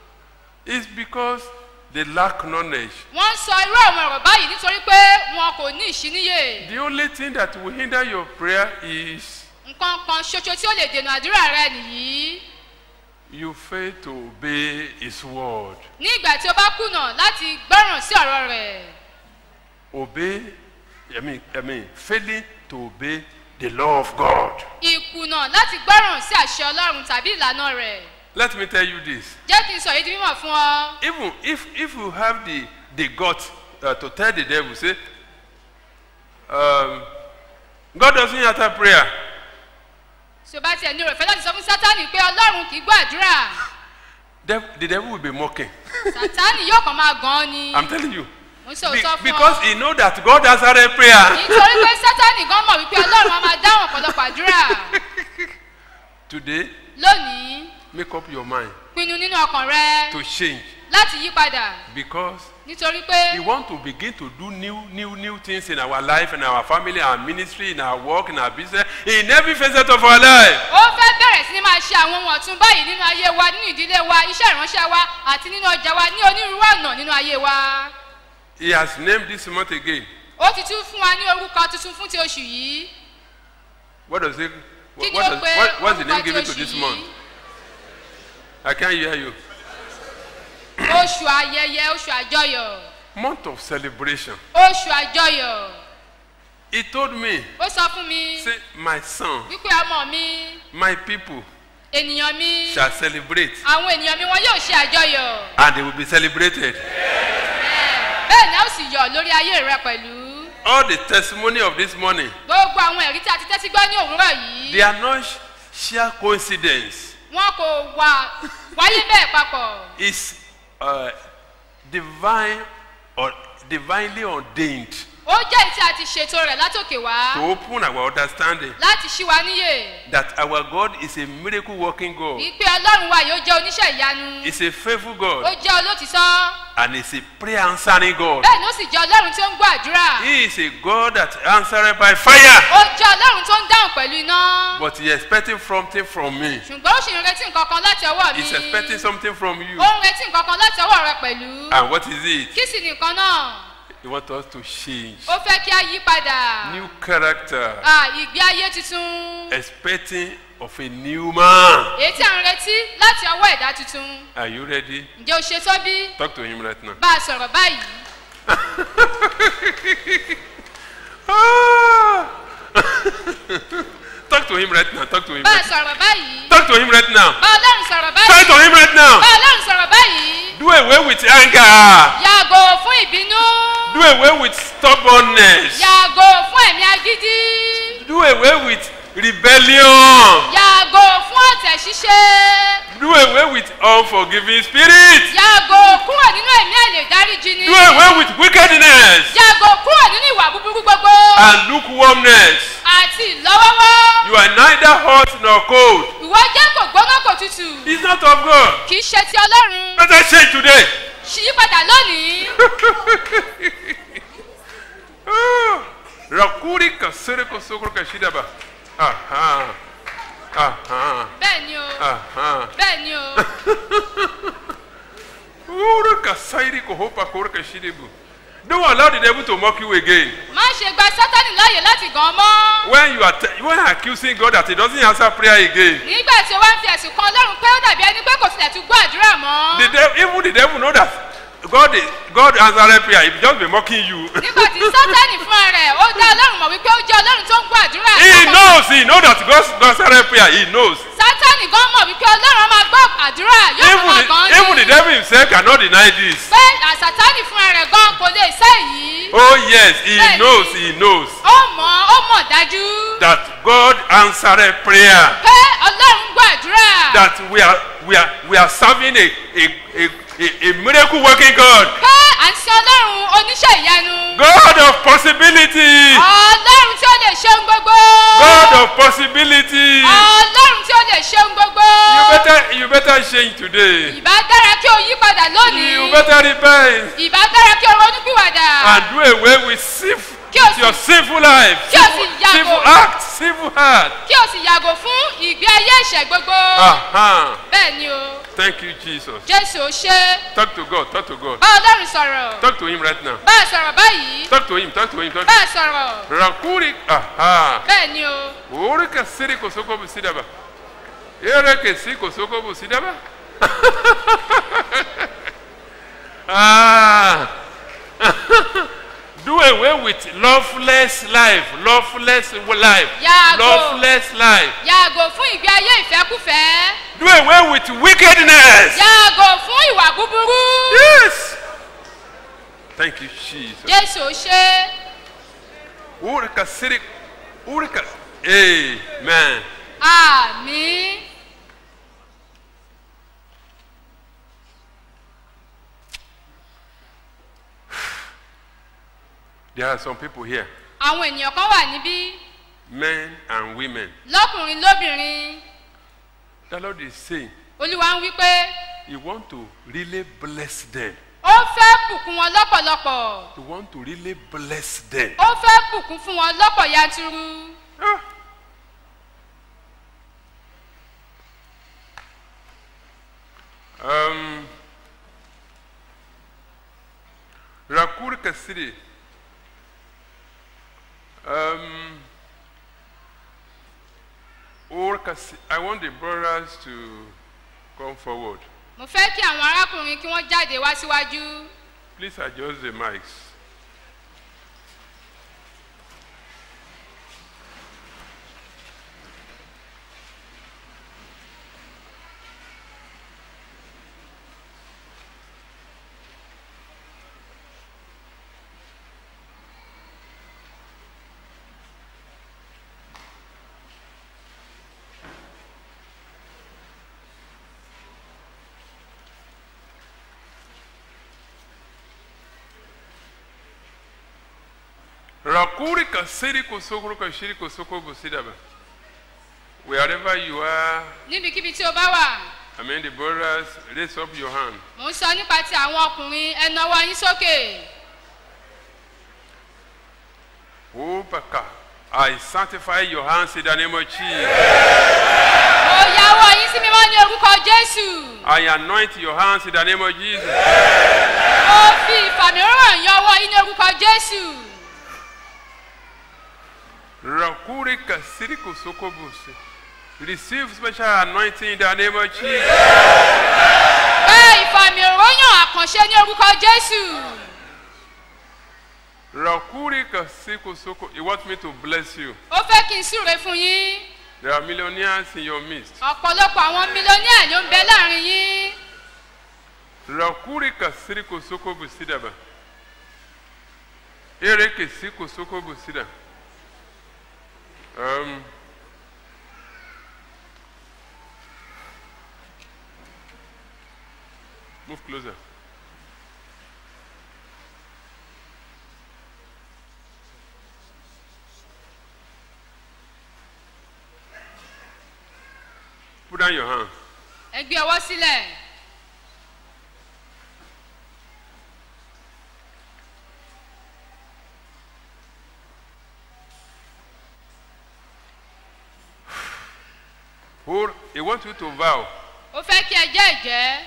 It's because they lack knowledge. wọ́n ń sọ irú àwọn ọ̀rọ̀ báyìí nítorí pé wọn kò ní ìṣíníyè The only thing that will hinder your prayer is nǹkan kan ṣoṣo tí ó lè dènà àdúrà rẹ nìyí you fail to obey his word. ní ìgbà tí o bá kùnà láti gbọ́ràn sí ọ̀rọ̀ rẹ̀ Obey, I mean, I mean, failing to obey the law of God. ìkùnà láti gbọ́ràn sí àṣẹ ọlọ́run tàbí ìlànà rẹ̀ Let me tell you this. jẹ́ kí n sọ èyí di mímọ̀ fún ọ Even if, if you have the, the guts uh, to tell the devil, say, um, God doesn't answer prayer. tí o bá tiẹ̀ ní òrèfẹ́ láti sọ fún sátánì pé ọlọ́run kì í gbọ́ àdúrà Dev- the devil will be mocking. sátánì yóò kàn máa gan an ni I'm telling you. mo ń sọ Be- òótọ́ fún because ọ he know that God answered prayer. nítorí pé sátánì gan mọ̀ wípé ọlọ́run á máa dáhùn ọ̀pọ̀lọpọ̀ àdúrà Today, lónìí make up your mind pinnu nínú ọkàn rẹ to change láti yí padà because nítorí pé we want to begin to do new, new, new things in our life, in our family, our ministry, in our work, in our business, in every facet of our life. ó fẹ́ bẹ̀rẹ̀ sí ni máa ṣe àwọn ohun ọ̀tún báyìí nínú ayé wa nínú ìdílé wa iṣẹ́ ìránṣẹ́ wa àti nínú ọjà wa ní onírúurú ọ̀nà nínú ayé wa He has named this month again. ó ti tún fún wa ní orúkọ tuntun fún ti oṣù yìí What does it? kí What, ni what, ó does, pe what, what's the name orúkọ ti given to oṣù this yìí month? I can't hear you. oṣù ayẹyẹ oṣù àjọyọ̀ Month of celebration. oṣù àjọyọ̀ He told me, ó sọ fún mi say, my son, wípé ọmọ mi my people ènìyàn mi shall celebrate, àwọn ènìyàn mi wọn yóò ṣe àjọyọ̀ and they will be celebrated. bẹ́ẹ̀ ni a ó sì yọ̀ lórí ayé rẹ pẹ̀lú All the testimony of this morning, gbogbo àwọn ẹ̀rí tí a ti tẹ́tí gbọ́ ní òwúrọ̀ yìí they are not sh- sheer coincidence. wọn kò wà wáyé bẹ́ẹ̀ papọ̀ It's uh, divine or divinely ordained. ó jẹ́ èyí tí a ti ṣètò rẹ̀ látòkè wá to open our understanding láti ṣí wa níyè that our God is a miracle working God, wípé ọlọ́run wa yóò jẹ́ oníṣẹ́ ìyanu is a faithful ó God, jẹ́ olótìtọ́ and is a prayer answering God. bẹ́ẹ̀ ni ó sì jẹ́ ọlọ́run tí ó ń gbọ́ àdúrà He is a God that answered by fire, ó jẹ́ ọlọ́run tó ń dáhùn pẹ̀lú iná but he is expecting something from me. ṣùgbọ́n ó sì ń retí nǹkan kan láti ọwọ́ mi He's expecting something from you. ó ń retí nǹkan kan láti ọwọ́ rẹ pẹ̀lú And what is it? kí sì ni nǹkan náà He wants us to change. ó fẹ́ kí a yí padà New character, Ah, ìgbé ayé tuntun expecting of a new man. èyí tí a ń retí láti ọwọ́ ẹ̀dá tuntun Are you ready? ǹjẹ́ o ṣe tó bí Talk to him right now. bá a sọ̀rọ̀ báyìí Ah! Talk to him right now. Talk to him. bá a Right sọ̀rọ̀ báyìí Talk to him right now. bá ọlọ́run sọ̀rọ̀ Talk báyìí to him right now. bá ọlọ́run sọ̀rọ̀ báyìí Do away with anger. yàgò fún ìbínú Do away with stubbornness. yàgò fún ẹ̀mí agídí Do away with rebellion. yàgò fún ọ̀tẹ̀ ṣíṣe Do away with unforgiving spirit. yàgò kúrò nínú ẹ̀mí àlè dáríjì ni Do away with wickedness yàgò kúrò nínú ìwà búburú gbogbo and lukewarmness. àti ìlọ́wọ́wọ́ You are neither hot nor cold. ìwọ jẹ́ kò gbóná kò tutù It's not of God. kì í ṣe ti ọlọ́run Let us change today. ṣíyípadà lónìí Ah, Rakuri kasere kosokoro kashidaba. Aha. Aha. bẹ́ẹ̀ ni o Aha. bẹ́ẹ̀ ni o Ura kasairi kohopa kore kashidebu. Don't allow the devil to mock you again. má ṣe gba sátánì láàyè láti gàn án mọ́ When you are te- when you are accusing God that He doesn't answer prayer again, nígbà tí o wá ń fi ẹ̀sùn kan ọlọ́run pé ó dàbí ẹni pé kò tilẹ̀ tún gbọ́ àdúrà mọ́ the devil, even the devil know that God is God answered prayer. He just be mocking you. nígbà tí sátánì fúnra rẹ̀ ó dá ọlọ́run mọ̀ wípé ó jẹ́ ọlọ́run tó ń gbọ́ àdúrà he knows. He know that God answered prayer. He knows. sátánì gan mọ̀ wípé ọlọ́run á máa gbọ́ àdúrà yóò Even máa the, gan even the devil himself cannot deny this. pé àsátánì fúnra rẹ̀ gan kò lè ṣe èyí Oh yes, he Bẹ́ẹ̀ni. knows. He knows ó mọ̀ ó mọ̀ dájú that God answered prayer. pé ọlọ́run gbọ́ àdúrà That we are we are we are serving a a a, a, a miracle working God. pé à ń sin ọlọ́run oníṣẹ́ ìyanu God of possibility. ọlọ́run tí ó lè ṣe ohun gbogbo God of possibility. ọlọ́run tí ó lè ṣe ohun gbogbo You better you better change today. ìbá dára kí o yí padà lónìí You better repent ìbá dára kí o ronú pìwàdà and do away with sinful Kí o with sì- your sinful life, kí o sì sinful, yàgò. sinful act, sinful heart. kí o sì yàgò fún ìgbé ayé ìṣẹ́ gbogbo Uh-huh. bẹ́ẹ̀ ni o Thank you, Jesus. jésù ó ṣe Talk to God. Talk to God. bá ọlọ́run sọ̀rọ̀ Talk to Him right now. bá a sọ̀rọ̀ báyìí Talk to Him. Talk to Him. Talk bá to a sọ̀rọ̀ Rakuri. Aha. bẹ́ẹ̀ ni o Ore ka siri kosoko busidaba. Ere ke si kosoko busidaba. ah. Do away with loveless life. Loveless life. Yàgò. Loveless life. yàgò fún ìgbé ayé ìfẹ́kùfẹ́ Do away with wickedness. yàgò fún ìwà búburú Yes. Thank you, Jesus. jésù ó ṣe Ore ka siri. Ore ka. Amen. àmì There are some people here, àwọn ènìyàn kan wà níbí men and women. lọ́kùnrin lóbìnrin The Lord is saying olúwa ń wí pé He want to really bless them. ó fẹ́ bùkún wọn lọ́pọ̀lọpọ̀ He want to really bless them. ó fẹ́ bùkún fún wọn lọ́pọ̀ yanturu Ah. Um, Rakur Kasiri. Um, or Kasi- I want the brothers to come forward. mo fẹ́ kí àwọn arákùnrin kí wọ́n jáde wá síwájú Please adjust the mics. Rakuri kasiri kusukuru kashiri kusuku busidaba. Wherever you are, níbikíbi tí o bá wà I mean the brothers, raise up your hand. mò ń sọ nípa ti àwọn ọkùnrin ẹ nawọ́ yín sókè Oh, Baka. I sanctify your hands in the name of Jesus. mo yáwọ́ yín sí mímọ́ ní orúkọ jésù I anoint your hands in the name of Jesus. mo fi ìfàmìíràn yan ọwọ́ yín ní orúkọ jésù Rakuri kasiri kusuku busi. Receive special anointing in the name of Jesus. pé ìfàmìíràn àkànṣe ní orúkọ jésù Rakuri kasiri kusuku. He wants me to bless you. ó fẹ́ kí n súre fún yín There are millionaires in your midst. ọ̀pọ̀lọpọ̀ àwọn mílíọ̀nìà ló ń bẹ láàrin yín Rakuri kasiri kusuku busidaba. Ere kesi kusuku busida. Um, move closer. Put down your hand. ẹ gbé ọwọ́ sílẹ̀ Hold. He wants you to vow. ó fẹ́ kí ẹ jẹ́ ìjẹ́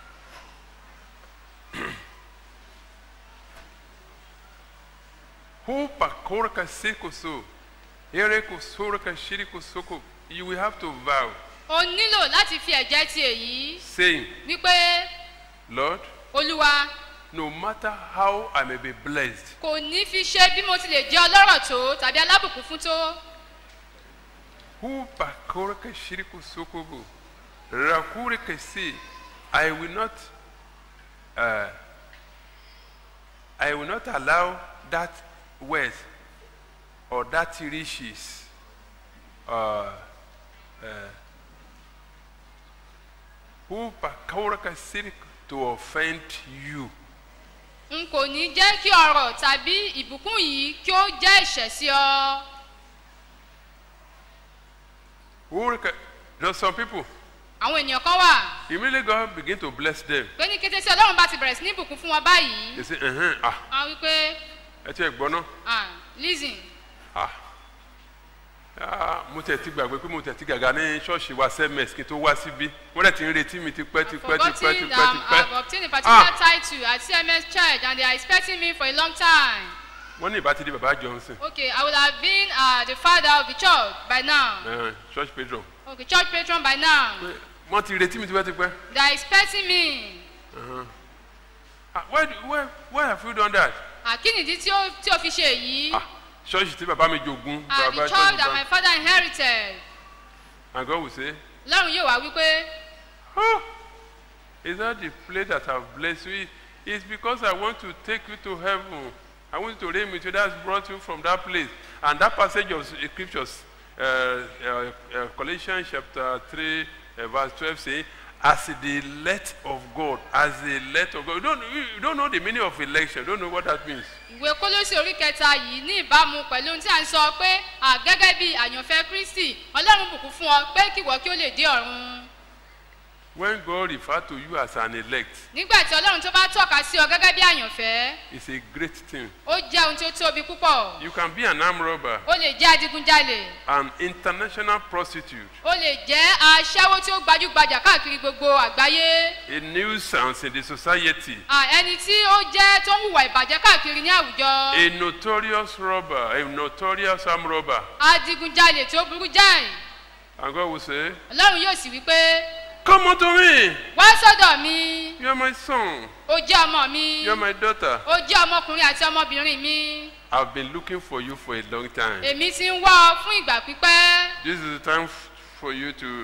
Who pakorka sikoso. Ere kusorka shiriko soko. You will have to vow, o nílò láti fi ẹ̀jẹ̀ ti èyí saying, wípé Lord, olúwa no matter how I may be blessed, kò ní fi ṣe bí mo ti lè jẹ́ ọlọ́rọ̀ tó tàbí alábùkún fún tó who pakorka shiriko soko bo. Rakurika say, I will not, uh, I will not allow that wealth or that riches, uh, uh, who pakorka shiriko to offend you. n kò ní jẹ́ kí ọrọ̀ tàbí ìbùkún yìí kí ó jẹ́ ìṣẹ̀ sí ọ Who rec- There's some people, àwọn ènìyàn kan wà immediately God begin to bless them. pé ní kété tí ọlọ́run bá ti bẹ̀rẹ̀ sí ní ìbùkún fún wọn báyìí They say, uh-huh, ah, wọn wípé ẹ ti ẹ̀ gbọ́ náà. ah listen Ah. Ah, mo tẹ̀ ti gbàgbé pé mo tẹ̀ ti gàgà ní ṣọ́ọ̀ṣì wa sms kí n tó wá síbí wọ́n dẹ̀ ti ń retí mi tipẹ́ tipẹ́ tipẹ́ forgotten tipẹ́ that um, tipẹ́. I've obtained a particular Ah. title at CMS church and they are expecting me for a long time wọ́n ní ìbá ti di bàbá johnson okay I would have been uh, the father of the church by now eh, church patron. okay church patron by now Pé wọ́n ti retí mi tipẹ́ tipẹ́. they are expecting me Ah, why, do- why, why have you done that? àkínìdí tí ó tí ó fi ṣe èyí Ah, ṣọ́ọ̀ṣì tí bàbá mi jogún. and the bàbá church that bá- my father inherited and God will say, lọ́run yóò wá wípé Oh, is that the place that I've blessed you? It's because I want to take you to heaven. I want you to reign with you. That's brought you from that place. And that passage of scriptures, uh, uh, uh, Colossians chapter 3, uh, verse 12, say, as the elect of God, as the elect of God. You don't, you don't know the meaning of election. You don't know what that means. ìwé kólósì orí kẹta yìí ní ìbámu pẹ̀lú ohun tí a ń sọ pé à gẹ́gẹ́ bí àyànfẹ́ kristi ọlọ́run bùkún fún ọ pé kíwọ kí ó lè dé ọ̀run When God refers to you as an elect, nígbà tí ọlọ́run tó bá tọ́ka sí ọ gẹ́gẹ́ bí àyànfẹ́ it's a great thing. ó jẹ́ ohun tí ó tóbi púpọ̀ You can be an arm robber, ó lè jẹ́ adigunjalè an international prostitute, ó lè jẹ́ aṣẹ́wó tí ó gbajúgbajà káàkiri gbogbo àgbáyé a nuisance in the society. à, ẹni tí ó jẹ́ tó ń hùwà ìbàjẹ́ káàkiri ní àwùjọ a notorious robber, a notorious arm robber. adigunjalè tí ó burú jáì And God will say, ọlọ́run yóò sì wí pé Come unto me. wá sọ́dọ̀ mi You are my son. ó jẹ́ ọmọ mi You are my daughter. ó jẹ́ ọmọkùnrin àti ọmọbìnrin mi I've been looking for you for a long time. èmi ti ń wá ọ fún ìgbà pípẹ́ This is the time f- for you to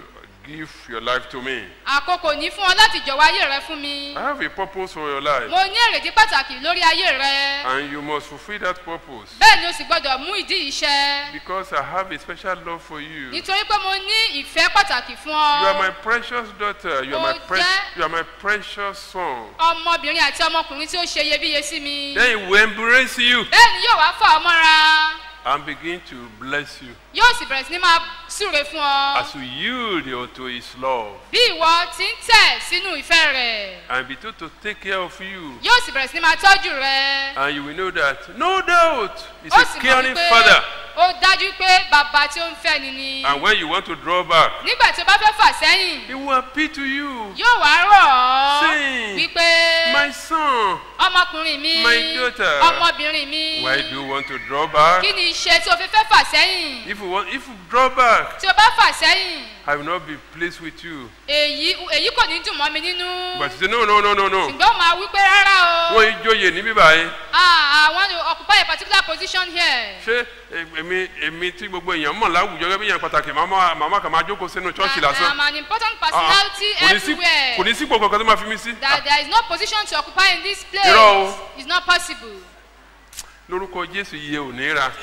give your life to me. àkókò ní fún ọ láti jọ̀wọ́ ayé rẹ fún mi I have a purpose for your life, mo ní èrèdí pàtàkì lórí ayé rẹ and you must fulfill that purpose bẹ́ẹ̀ ni o sì gbọ́dọ̀ mú ìdí iṣẹ́ because I have a special love for you. nítorí pé mo ní ìfẹ́ pàtàkì fún You are my ọ precious daughter. You are Mo my pre- jẹ́- you are my precious son. ọmọbìnrin àti ọmọkùnrin tí ó ṣe iyebíye sí mi Then he will embrace you bẹ́ẹ̀ ni yóò wá fà ọ mọ́ra and begin to bless you yóò sì bẹ̀rẹ̀ sí ní máa súre fún ọ as you yield unto his love bí ìwọ ti ń tẹ̀ sínú ìfẹ́ rẹ̀ and be told to take care of you. yóò sì bẹ̀rẹ̀ sí ní máa tọ́jú rẹ And you will know that no doubt he's ó a sì mọ̀ caring wípé father. ó dájú pé bàbá tí ó ń fẹ́ ni ni And when you want to draw back, nígbà tí o bá fẹ́ fà sẹ́yìn he will appeal to you. yóò wá rọ̀ ọ́ Sing. wípé My son, ọmọkùnrin mi My daughter. ọmọbìnrin mi why do you want to draw back? kí ni iṣẹ́ tí o fi fẹ́ fà sẹ́yìn If you want, if you draw back, tí o bá fà sẹ́yìn I will not be pleased with you. èyí èyí kò ní dùn mọ́ mi nínú But you say no, no, no, no, no. ṣùgbọ́n ó máa wí pé rárá o Wọ́n yí jóye níbí báyìí. ah I want to occupy a particular position here Ṣé èmi èmi tí gbogbo èèyàn mọ̀ láwùjọ gẹ́gẹ́ bí èèyàn pàtàkì màmá màmá kan máa jókòó sínú ṣọ́ọ̀ṣì I am lásán. an important Ah, ah. personality Kò ní sí everywhere kò ní sípò kankan tó máa fi mí sí. that there is no position to occupy in this place Irọ́ o. it's not possible Lórúkọ Jésù iye ò ní ra.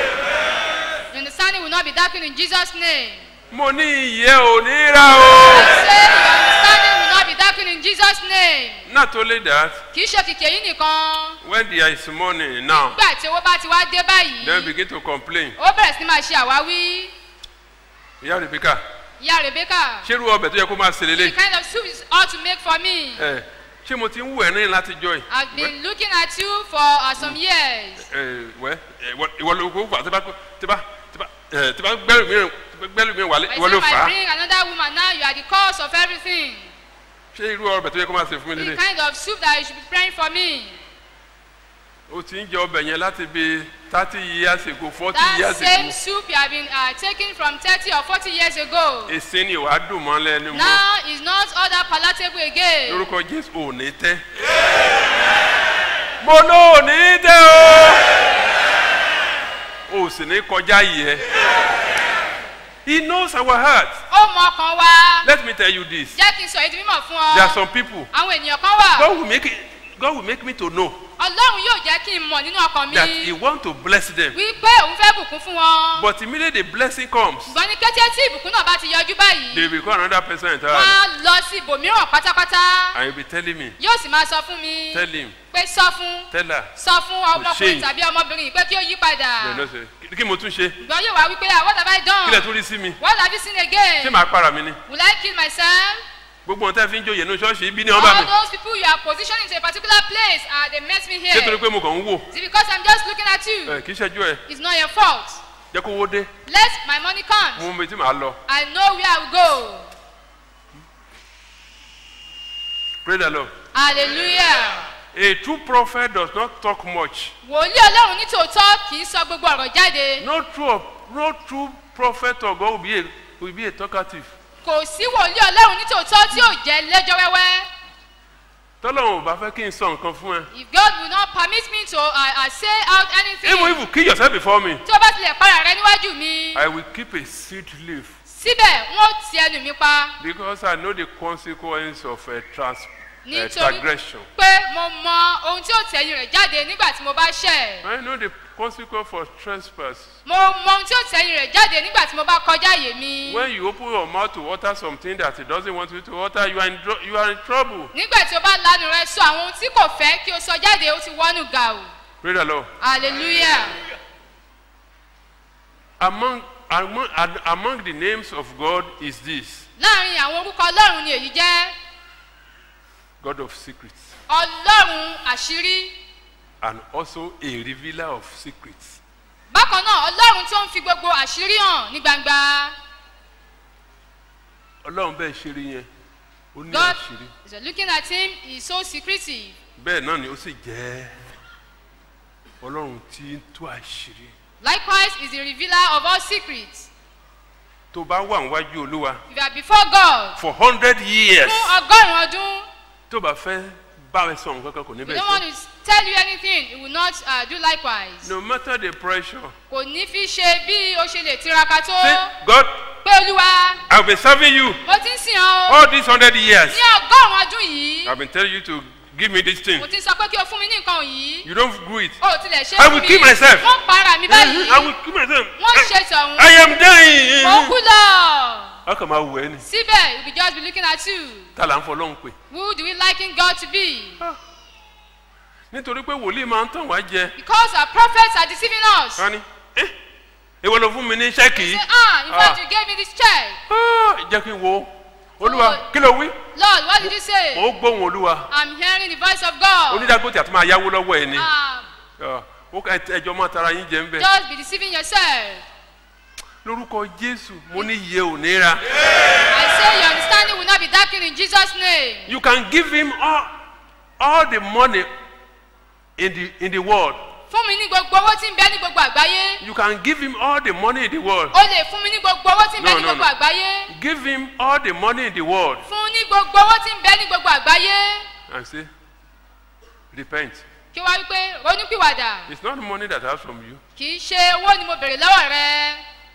your understanding will not be darkened in Jesus name. Mo ní iye ò ní ra I o. say your understanding will not be darkened in Jesus' name. Not only that, Kì í ṣe kìkì èyí nìkan. when there is money now, Nígbà tí owó bá ti wá dé then báyìí, begin to complain. ó bẹ̀rẹ̀ sí ní máa ṣe àwáwí. Ìyá Rebecca, Ìyá Rebecca, ṣé irú ọbẹ̀ tó yẹ kó máa ṣe the lélẹ̀? kind of soup is all to make for me. Ẹ ṣé mo ti ń wù ẹ́ ní láti jọ ẹ̀? I've been looking at you for uh, some years. Ẹ wẹ́ ìwọ ló kó fà tí bá tí bá tí bá ẹ tí bá gbẹ́rù mìíràn gbẹ́rù mìíràn wálé By ìwọ the ló time fà I á. bring another woman now, you are the cause of everything. Ṣé irú ọbẹ̀ tó yẹ kó máa ṣe fún mi The lélẹ̀? kind of soup that you should be praying for me. O ti ń jẹ ọbẹ̀ yẹn láti bí thirty years ago forty That years same ago. soup you have been uh, taking from 30 or 40 years ago. Èsè ni wàá dùn mọ́ lẹ́nu mọ́. Now is not all that palatable again. Lórúkọ Jésù ò ní tẹ́. Mo ló ò ní tẹ́ o. O sì ní kọjá yìí ẹ. He knows our heart. Ó mọ ọkàn wa. Let me tell you this. Jẹ́ kí n sọ èdè mímọ̀ fún There are ọ. some people. Àwọn ènìyàn kan wà. God will make it, God will make me to know Ọlọ́run yóò jẹ́ kí n mọ̀ nínú ọkàn that He mi. want to bless them. Wípé òun fẹ́ bùkún fún wọn. But immediately the blessing comes, Ṣùgbọ́n ní kété tí ìbùkún náà bá ti yọjú báyìí. they become another person Wọ́n entirely. á lọ sí ibòmíràn pátápátá. And you be telling me, Yóò sì máa sọ fún mi. tell him, Pé sọ fún. tell her. Sọ fún ọmọkùnrin Shame. tàbí ọmọbìnrin yìí pé kí ó yí They padà. no say, kí mo tún ṣe? Ṣùgbọ́n yóò wá wípé ah what have I Kí lẹ̀ done? tún rí sí mi? What have you seen Ṣé again? màá para mi ni? Will I kill myself? Gbogbo ohun tẹ́ fi ń joyè ní ṣọ́ọ̀ṣì ibi ni wọ́n bá All mi. those people you are positioning to a particular place, ah, they met me Ṣé torí here. pé mo kàn ń wò? Is it because I'm just looking at you? Ẹ kì í ṣẹ́jú ẹ̀. It's not your fault. Jẹ́ kó wó dé. Let my money come. Mo mọ ibi tí màá lọ. I know where I will go. Pray the Lord. Hallelujah. A true prophet does not talk much. Wòlíì Ọlọ́run ní tòótọ́ kì í sọ gbogbo ọ̀rọ̀ jáde. No true, no true prophet of God will be a, will be a talkative. Kò sí wòlíì Ọlọ́run ní tòótọ́ tí ò jẹ́ lẹ́jọ́ wẹ́wẹ́. Tọ́lọ́run ò bá fẹ́ kí n sọ nǹkan fún ẹ. If God will not permit me to uh, uh, say out anything, Even if you kill yourself before me, tí o bá tilẹ̀ para rẹ níwájú mi, I will keep a seed leaf síbẹ̀ wọ́n ti ẹnu mi pa. because I know the consequence of a trans a Nítorí transgression. pé mo mọ ohun tí ó tẹ̀yìn rẹ̀ jáde nígbà tí mo bá ṣẹ̀. I know the consequence for trespass. Mo mọ ohun tí ó tẹ̀yìn rẹ̀ jáde nígbà tí mo bá kọjá àyè mi. When you open your mouth to utter something that he doesn't want you to utter, you are in, dro- you are in trouble. Nígbà tí o bá lanu rẹ sọ àwọn ohun tí kò fẹ́ kí o sọ jáde, ó ti wọ́nù gàù. Pray the Lord. Hallelujah. Among, among, ad- among the names of God is this Láàárín àwọn orúkọ Ọlọ́run ni èyí jẹ́ God of secrets Ọlọ́run àṣírí. and also a revealer of secrets. Bákan náà, Ọlọ́run tó ń fi gbogbo àṣírí hàn ní gbangba. Ọlọ́run bẹ́ẹ̀ ṣe rí yẹn, ó ní God àṣírí. is looking at him, he is so secretive. Bẹ́ẹ̀ náà ni ó sì jẹ́ Ọlọ́run tí ń tú àṣírí. Likewise, he is the revealer of all secrets. Tó bá wà níwájú Olúwa If you are before God for hundred years, fún ọgọ́rùn-ún ọdún, tó bá fẹ́ bá ẹ sọ nǹkan kan kò ní you bẹ́ẹ̀ don't sọ. want to tell you anything, he will not uh, do likewise. No matter the pressure, Kò ní fi ṣe bí o ṣe lè tiraka tó. say God pé olúwa I've been serving you mo ti ń sìn ọ́ o all these hundred years. ní ọgọ́rùn-ún ọdún yìí I've been telling you to give me this thing. mo ti sọ pé kí o fún mi ní nǹkan yìí You don't do it. o ò tilẹ̀ ṣe I fún will mi kill myself. wọ́n para mi báyìí I will kill myself. wọ́n ṣe tọ̀hún I am dying. mo kú lọ How come I will any? síbẹ̀ we be just be looking at you Ta là ń fọ lọ́hùn pé. who do we liken God to be Nítorí pé wòlíì máa ń tàn wá jẹ. because our prophets are deceiving us Wọ́n ní ẹ́ ìwọ ló fún mi ní ṣẹ́ẹ̀kì say yìí. ah in fact Ah. you gave me this check Ah, Jẹ́ kí n wo. Olúwa Oh. kí ló wí? Lord what did you say Mo gbóhùn Olúwa. I'm hearing the voice of God Onídàgbòtì àti máa yáwó lọ́wọ́ ẹ̀ ni. ah Ah, ó ká ẹjọ́ máa tara yín jẹ ń bẹ̀. just be deceiving yourself Lórúkọ Jésù, mo ní iye ò ní ra. I say your understanding will not be darkened in Jesus name You can give him all, all the money in the, in the world. fún mi ní gbogbo owó tí ń bẹ ní gbogbo àgbáyé You can give him all the money in the world. o lè fún mi ní gbogbo owó tí ń bẹ No, ní no, gbogbo no. àgbáyé Give him all the money in the world fún ní gbogbo owó tí ń bẹ ní gbogbo àgbáyé and say, Repent. kí wá wípé ronúpìwàdà It's not the money that I have from you. kì í ṣe owó ni mo bèrè lọ́wọ́ rẹ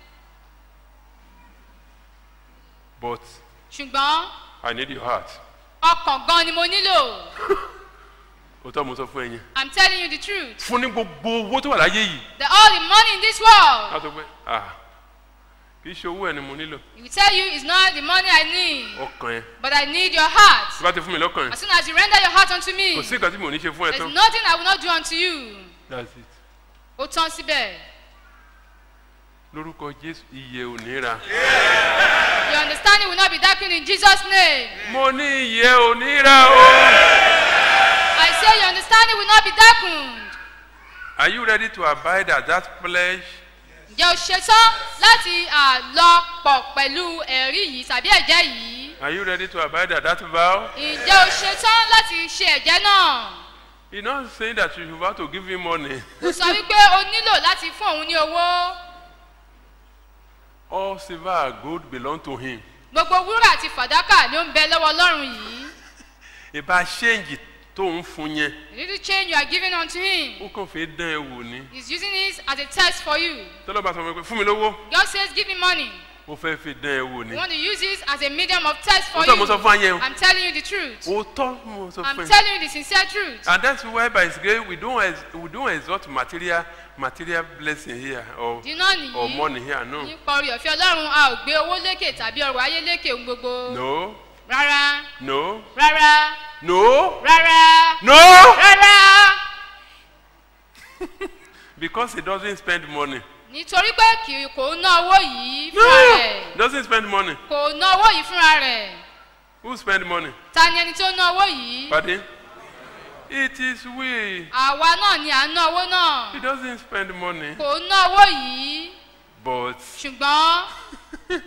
But ṣùgbọ́n I need your heart. ọkàn gan ni mo nílò Òótọ́ mo sọ fún ẹyin. I'm telling you the truth Fún ní gbogbo owó tó wà láyé yìí. that all the money in this world A sọ pé, ah, kì í ṣe owó ẹ̀ ni mo nílò. he will tell you it's not the money I need Ọkàn ẹ̀. but I need your heart Tí bá ti fún mi lọ́kàn ẹ̀. as soon as you render your heart unto me Kò sí nǹkan tí mo ní ṣe fún ẹ there's tán. nothing I will not do unto you That's it. ó tán síbẹ̀ Lórúkọ Jésù, iye ò ní ra. your understanding will not be darkened in Jesus name Mo ní iye ò ní ra o. I say your understanding will not be darkened Are you ready to abide at that pledge? ǹjẹ́ o ṣetán láti à, lọ pọ̀ pẹ̀lú ẹ̀rí yìí tàbí ẹ̀jẹ̀ yìí Are you ready to abide at that vow? ǹjẹ́ o ṣetán láti ṣe ẹ̀jẹ̀ náà He's not saying that you have to give him money. kò sọ wípé o nílò láti fún òun ní owó All silver and gold belong to him. gbogbo wúrà àti fàdákà ló ń bẹ lọ́wọ́ ọlọ́run yìí Ìbá ṣéǹjì tó ń fún yẹn, the little change you are giving unto him ó kàn fẹ́ dán ẹ wò ni. he is using it as a test for you Tọ́lọ́ba sọ fún mi pé fún mi lówó, God says give me money ó fẹ́ fi dán ẹ wò you ni. want to use it as a medium of test for Ó tọ́ mo sọ you fún ayé o. I'm telling you the truth Òótọ́ mo sọ I'm fún ẹ. telling you the sincere truth And that's why by His grace we don't ex we don't exalt material material blessing here or ìdí náà or nìyí money here no. nípa orí ọ̀fẹ́ ọlọ́run a ò gbé owó lékè tàbí ọrọ̀ ayé lékè ohun gbogbo No, rárá no, rárá no, rárá no. rárá Because he doesn't spend money. nítorí pé kì kò ná owó yìí No, fúnra rẹ̀ he doesn't spend money. kò ná owó yìí fúnra rẹ̀ Who spend money? ta ni ẹni tó ná owó yìí Pardon? It is we. àwa náà ni à ń ná owó He náà doesn't spend money. kò ná owó yìí But ṣùgbọ́n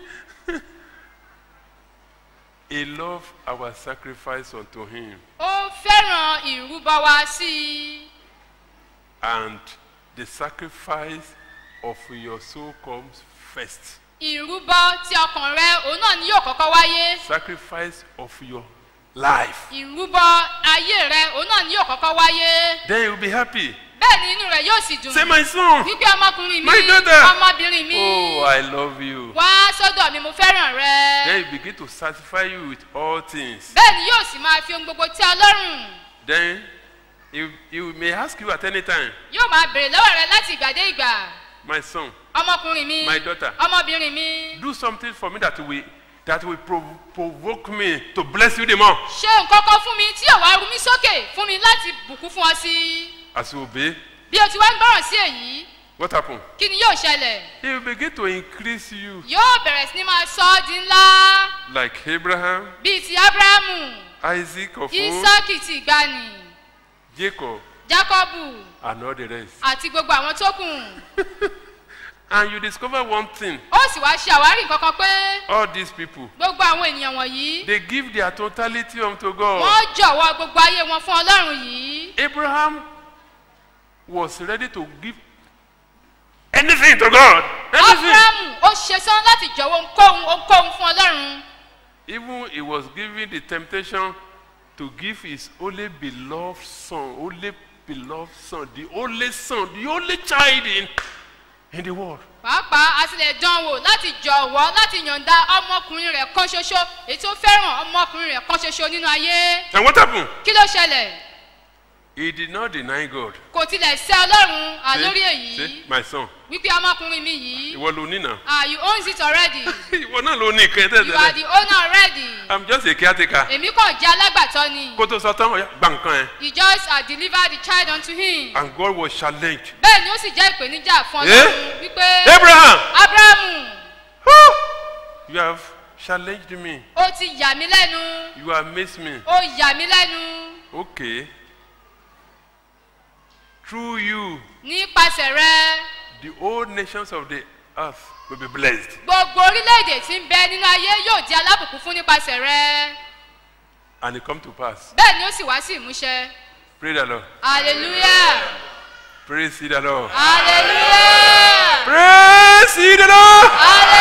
he loved our sacrifice unto him. ó fẹ́ràn ìrúbọ wa sí i And the sacrifice of your soul comes first. ìrúbọ tí ọkàn rẹ òun náà ni yóò kọ́kọ́ wáyé Sacrifice of your life. ìrúbọ ayé rẹ òun náà ni yóò kọ́kọ́ wáyé Then you'll be happy. bẹ́ẹ̀ ni inú rẹ yóò sì dùn Say, my son. wípé ọmọkùnrin mi My daughter. ọmọbìnrin mi Oh, I love you. wá sọ́dọ̀ mi mo fẹ́ràn rẹ Then he begin to satisfy you with all things. bẹ́ẹ̀ ni yóò sì máa fi ohun gbogbo tí ọlọ́run Then he, he may ask you at any time, yóò máa béèrè lọ́wọ́ rẹ láti ìgbà dé ìgbà my son, ọmọkùnrin mi My daughter. ọmọbìnrin mi do something for me that will that will prov- provoke me to bless you the more. ṣe nǹkan kan fún mi tí yóò wá ru mí sókè fún mi láti bùkún fún ọ sí As you obey, bí o ti wá ń gbọ́ràn sí èyí what happened? kí ni yóò ṣẹlẹ̀ He will begin to increase you yóò bẹ̀rẹ̀ sí ni máa sọ ọ́ di ńlá like Abraham, bíi ti abrahamu Isaac of old, isaki ti ìgbani Jacob, jacobu and all the rest. àti gbogbo àwọn tó kù And you discover one thing: ó sì wá ṣe àwárí nǹkan kan pé all these people, gbogbo àwọn ènìyàn wọ̀nyí they give their totality unto God. wọ́n jọ̀wọ́ gbogbo ayé wọn fún ọlọ́run yìí Abraham was ready to give anything to God. Anything. abrahamu ó ṣetán láti jọ̀wọ́ ohunkóhun ohunkóhun fún ọlọ́run Even he was given the temptation to give his only beloved son, only beloved son, the only son, the only child in in the world. pàápàá a sì lè dán wò láti jọ̀wọ́ láti yọ̀ǹda ọmọkùnrin rẹ̀ kan ṣoṣo èyí tó fẹ́ràn ọmọkùnrin rẹ̀ kan ṣoṣo nínú ayé And what happened? kí ló ṣẹlẹ̀ He did not deny God. kò tilẹ̀ sẹ́ ọlọ́run à See? lórí See, èyí my son. wípé ọmọkùnrin mi yìí Ìwọ ló ní náà. ah you own it already Ìwọ náà ló ní ìkẹ́ you are tẹ́tẹ́lẹ̀. the owner already I'm just a caretaker. èmi kàn jẹ́ alágbàtọ́ ni Kó tó sọ tán, ọ̀yá, gba nǹkan ẹ̀. he just uh, delivered the child unto him And God was challenged. bẹ́ẹ̀ ni ó sì jẹ́ ìpèníjà fún Eh? ọlọ́run wípé Abraham! abrahamu Ah! You have challenged me. ó ti yà mí lẹ́nu You amaze me. ó yà mí lẹ́nu Okay. Through you, nípasẹ̀ rẹ the whole nations of the earth will be blessed. gbogbo orílẹ̀-èdè tí ń bẹ nínú ayé yóò di alábùkún fún nípasẹ̀ rẹ And it come to pass. bẹ́ẹ̀ ni ó sì wá sí ìmúṣẹ Praise the Lord. hallelujah Praise ye the Lord. hallelujah Praise ye the Lord.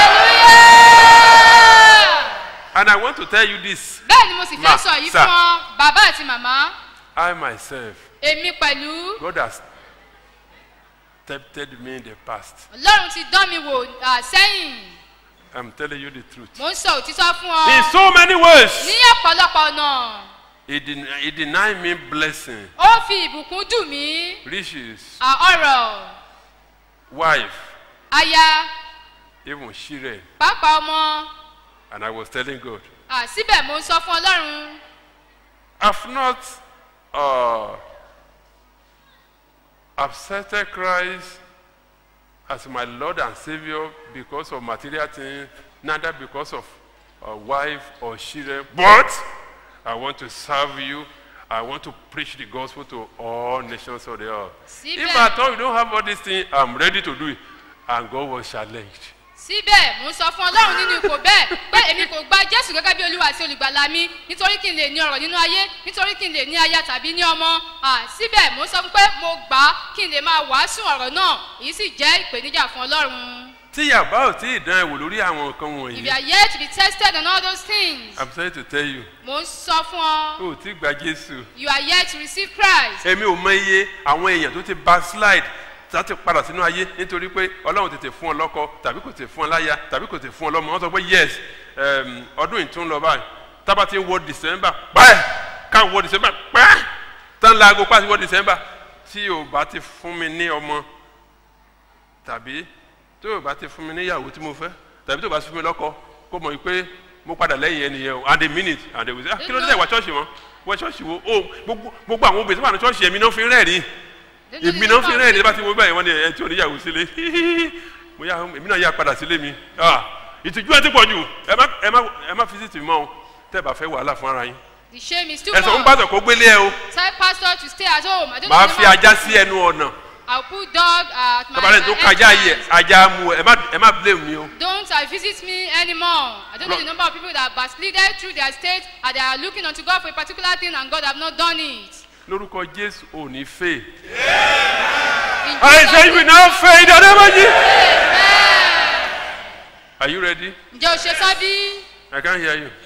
hallelujah And I want to tell you this. bẹ́ẹ̀ ni mo sì fẹ́ Ma, sọ yìí sir. fún ọ bàbá àti màmá I myself, èmi pẹ̀lú God has tempted me in the past. ọlọ́run ti dán mi wò à, sẹ́yìn I'm telling you the truth. mo ń sọ òtítọ́ fún In ọ so many ways, ní ọ̀pọ̀lọpọ̀ ọ̀nà He, den- he denied me blessing, ó fi ìbùkún dùn mí riches, à, ọ̀rọ̀ wife, aya even children. pàápàá ọmọ And I was telling God, à, síbẹ̀ mo ń sọ fún ọlọ́run I've not uh, accepted Christ as my Lord and Savior because of material things, neither because of a wife or children, but I want to serve you. I want to preach the gospel to all nations of the earth. Síbẹ̀- If I thought you don't have all these things, I'm ready to do it. And God was challenged. síbẹ̀ mo ń sọ fún ọlọ́run nínú ipò bẹ́ẹ̀ pé èmi kò gba jésù gẹ́gẹ́ bí olúwa àti olùgbàlà mi nítorí kí n lè ní ọ̀rọ̀ nínú ayé nítorí kí n lè ní aya tàbí ní ọmọ À, síbẹ̀ mo ń sọ fún pé mo gbà á kí n lè máa wàásù ọ̀rọ̀ náà èyí sì jẹ́ ìpèníjà fún ọlọ́run. tí yàbá ò tí ì dán ẹ̀wò lórí àwọn nǹkan if wọ̀nyí you are yet to be tested on all those things i'm sorry to tell you mo ń sọ fún ọ o ò tí ì gba jésù you are yet to receive christ. èmi ò mọ iye àwọn èèyàn tó ti backslide láti padà sínú ayé nítorí pé ọlọ́run tètè fún ọ lọ́kọ tàbí kò tètè fún ọ láya tàbí kò tètè fún ọ lọ́mọ wọ́n sọ pé yes um, ọdún ìtún lọ báyìí tábà ti ń wọ december pẹ́ káwọn wọ december pẹ́ tán laago pàṣẹ wọ december tí o bá ti fún mi ní ọmọ tàbí tí o bá ti fún mi níyàwó tí mo fẹ́ tàbí tí o bá ti fún mi lọ́kọ kó mọ̀ pé mo padà lẹ́yìn ẹnìyẹn o and a minute and a minute ah kí ló dé wá ṣọ́ọ̀ṣì wọn wọ́n ṣọ́ọ̀ṣì wo o gbogbo gbogbo àwọn obìnrin tó wà ní ṣọ́ọ̀ṣì ẹ̀mí náà fi ń rẹ́ẹ̀rí èmi náà fi ń rẹ́ẹ̀rí bá ti wo báyìí wọ́n ní ẹ̀ tí ò níyàwó sílé mo yà èmi náà yà padà sílé mi ah ìtìjú ẹ ti pọ̀ jù ẹ má ẹ má ẹ má fisiti mọ́ o tẹ́ ẹ bá fẹ́ wàhálà fún ara yín the shame is too ẹ sọ fún much. pásítọ̀ kó gbélé ẹ o tell pastor to stay at home. I don't màá know fi the ajá sí ẹnu ọ̀nà I'll put dog at my, tọ́balẹ̀ tó my kájá yẹ entrance. ajá mu ẹ má ẹ má blame mi o. Don't uh, visit me anymore. I don't know the number of people that backslided through their state and they are looking unto God for a particular thing and God have not done it. lórúkọ jésù ò ní fè. In I Jesus' say you will now fade in the name of Jesus. Amen. Are you ready? Ǹjẹ́ o ṣe tán bí? I can't hear you.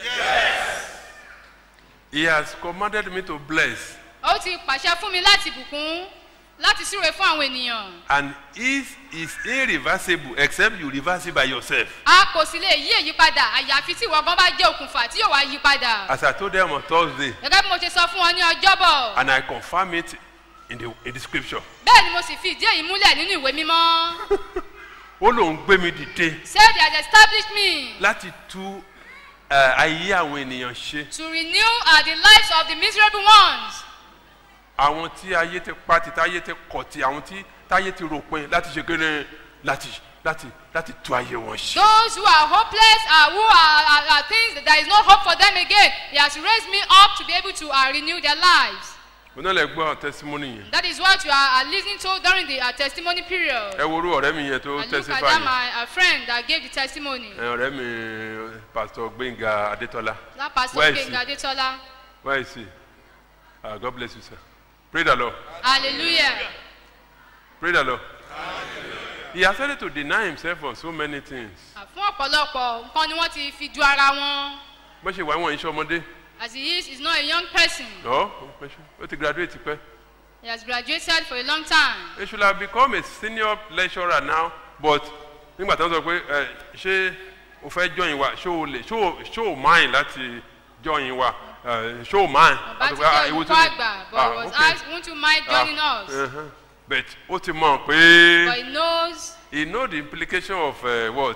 He has commanded me to bless, Ó ti pàṣẹ fún mi láti bùkún láti súre fún àwọn ènìyàn. and it is irreversible except you reverse it by yourself. A kò sì lè yí èyí padà àyàfi tí ìwọ gan bá jẹ́ òkùnfà tí yóò wá yí padà. As I told them on Thursday, Gẹ́gẹ́ bí mo ṣe sọ fún wọn ní ọjọ́bọ̀. and I confirm it in the in the scripture. Bẹ́ẹ̀ ni mo sì fi ìdí èyí múlẹ̀ nínú ìwé mímọ́. Ó lòun gbé mi dìde Say they has established me láti tú eh, ayé àwọn ènìyàn ṣe. to renew uh, the lives of the miserable ones. Àwọn tí ayé ti pa ti táyé ti kọ̀ ti àwọn tí táyé ti ròpin láti ṣe kéde láti láti láti tú ayé wọn ṣe. Those who are hopeless, uh, who are, are, are things that there is no hope for them again, He has raised me up to be able to uh, renew their lives. Mo náà lè gbọ́ testimony yẹn. That is what you are uh, listening to during the uh, testimony period. ẹ wo orú ọ̀rẹ́ mi yẹn tó And look at testify that, yẹn my uh, friend that gave the testimony. ẹ ọ̀rẹ́ mi pastor gbẹ̀ngà adétọ́lá That pastor Where is he? King Adetola. where is he ah god bless you sir pray the lord Hallelujah. pray the lord he has started to deny himself on so many things Uh, Fún ọ̀pọ̀lọpọ̀ nǹkan ni wọ́n ti fi ju ara wọn. bó ṣe wà wọ́n iṣẹ́ ọmọdé As he is, he's not a young person. ọ́ ó ti graduate pẹ́ He has graduated for a long time. he should have become a senior lecturer now but nígbà tí wọ́n sọ pé ẹ ṣé o fẹ́ join wa ṣé o lè ṣé o ṣé o mind láti join wa ẹ ṣé o mind. bá ti jẹ́ olùkọ́ àgbà but he was asked won't you mind joining us Uh-huh. but ó ti mọ̀ pé. but he knows he know the implication of uh, what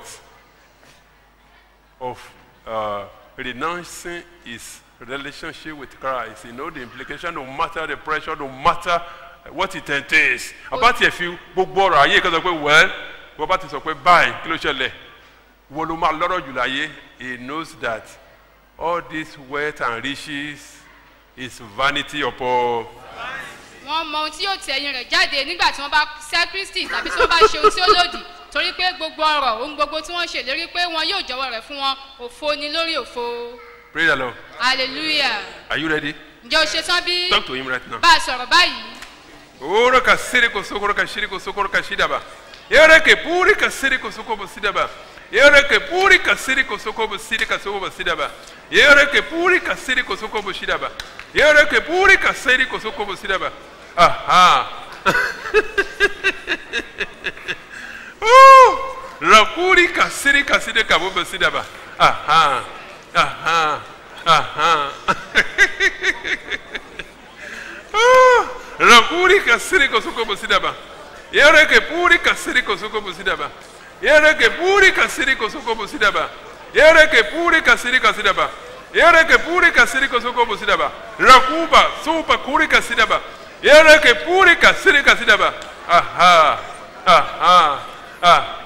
of uh, renouncing his relationship with Christ he know the implication no matter the pressure no matter what it entails ọba tiẹ̀ fi gbogbo ọ̀rọ̀ ayé kan sọ pé well bọ́ba ti sọ pé báyìí kí ló ṣẹlẹ̀ wo ló máa lọ́rọ̀ jù láyé he knows that all this wealth and riches is vanity upon wọ́n mọ ohun tí yóò ti ẹ̀yìn rẹ̀ jáde nígbà tí wọ́n bá sẹ́ kristi tàbí tí wọ́n bá ṣe ohun tí ó lòdì torí pé gbogbo ọ̀rọ̀ ohun gbogbo tí wọ́n ṣèlérí pé wọn yóò jọwọ́ rẹ̀ fún wọn òfo ni lórí òfo praise the lord hallelujah are you ready ǹjẹ́ o ṣe tán bí talk to him right now. bá a sọ̀rọ̀ báyìí Oro ka siri ko sokoro ka shiri ko sokoro ka shidaba. Yere ke puri ka siri ko soko bo sidaba. Yere ke puri ka siri ko soko bo siri ka soko bo sidaba. Yere ke puri ka siri ko soko bo shidaba. Yere ke puri ka siri ko soko bo sidaba. Aha. Oh! Rakuri ka siri ka siri ka bo bo sidaba. Aha. Aha. Aha. Ah, Rakuri kasiri kosoko bosidaba. Yere ke puri kasiri kosoko bosidaba. Yere ke puri kasiri kosoko bosidaba. Yere ke puri kasiri kasidaba. Yere ke puri kasiri kosoko bosidaba. Rakuba supa kuri kasidaba. Yere ke puri kasiri kasidaba. Aha. Aha. Ah.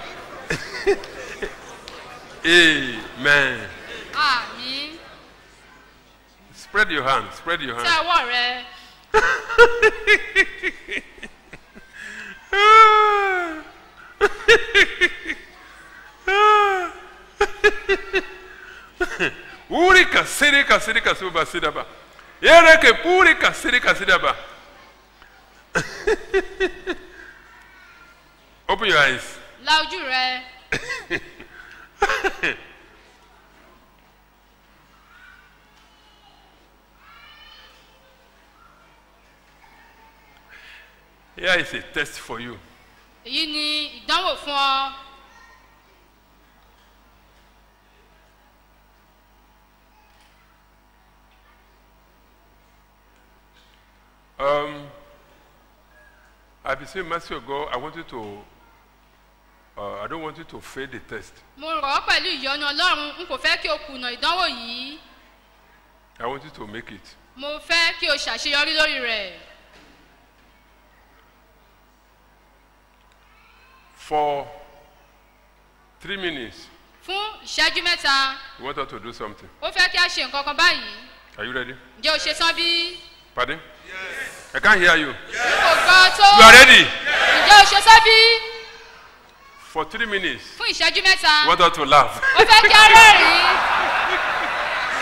Amen. àmì Spread your hand. Spread your tí hand. àwọ̀ rẹ̀ Uri kasiri kasiri kasiri basidaba. Yere ke puri kasiri kasidaba. Open your eyes. la ojú rẹ̀ Here is a test for you. èyí ni ìdánwò fún ọ Um, I beseech mercy of God. I want you to. Uh, I don't want you to fail the test. mo rọ̀ ọ́ pẹ̀lú ìyọ́nú ọlọ́run n kò fẹ́ kí o kùnà ìdánwò yìí I want you to make it. mo fẹ́ kí o ṣàṣeyọrí lórí rẹ̀ For three minutes, fún ìṣẹ́jú mẹ́ta we want us to do something. ó fẹ́ kí a ṣe nǹkan kan báyìí Are you ready? ǹjẹ́ o ṣe tán bí Pardon? Yes. I can't hear you. n kò gbọ́ tó You are ready? ǹjẹ́ o ṣe tán bí For three minutes, fún ìṣẹ́jú mẹ́ta we want us to laugh. ó fẹ́ kí a rẹ́rìn-ín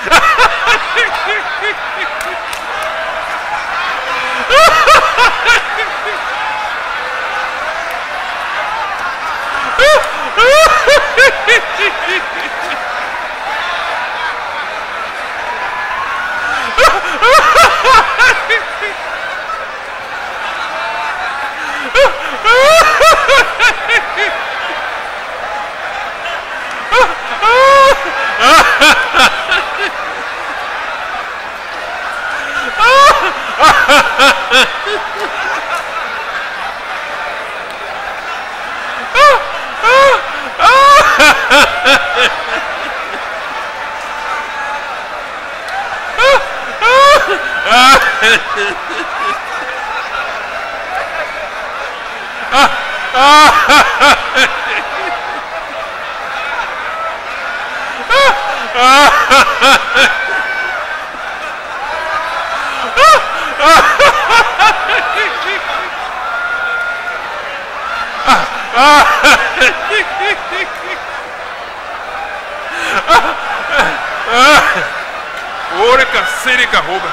Ore kasiri kahoba.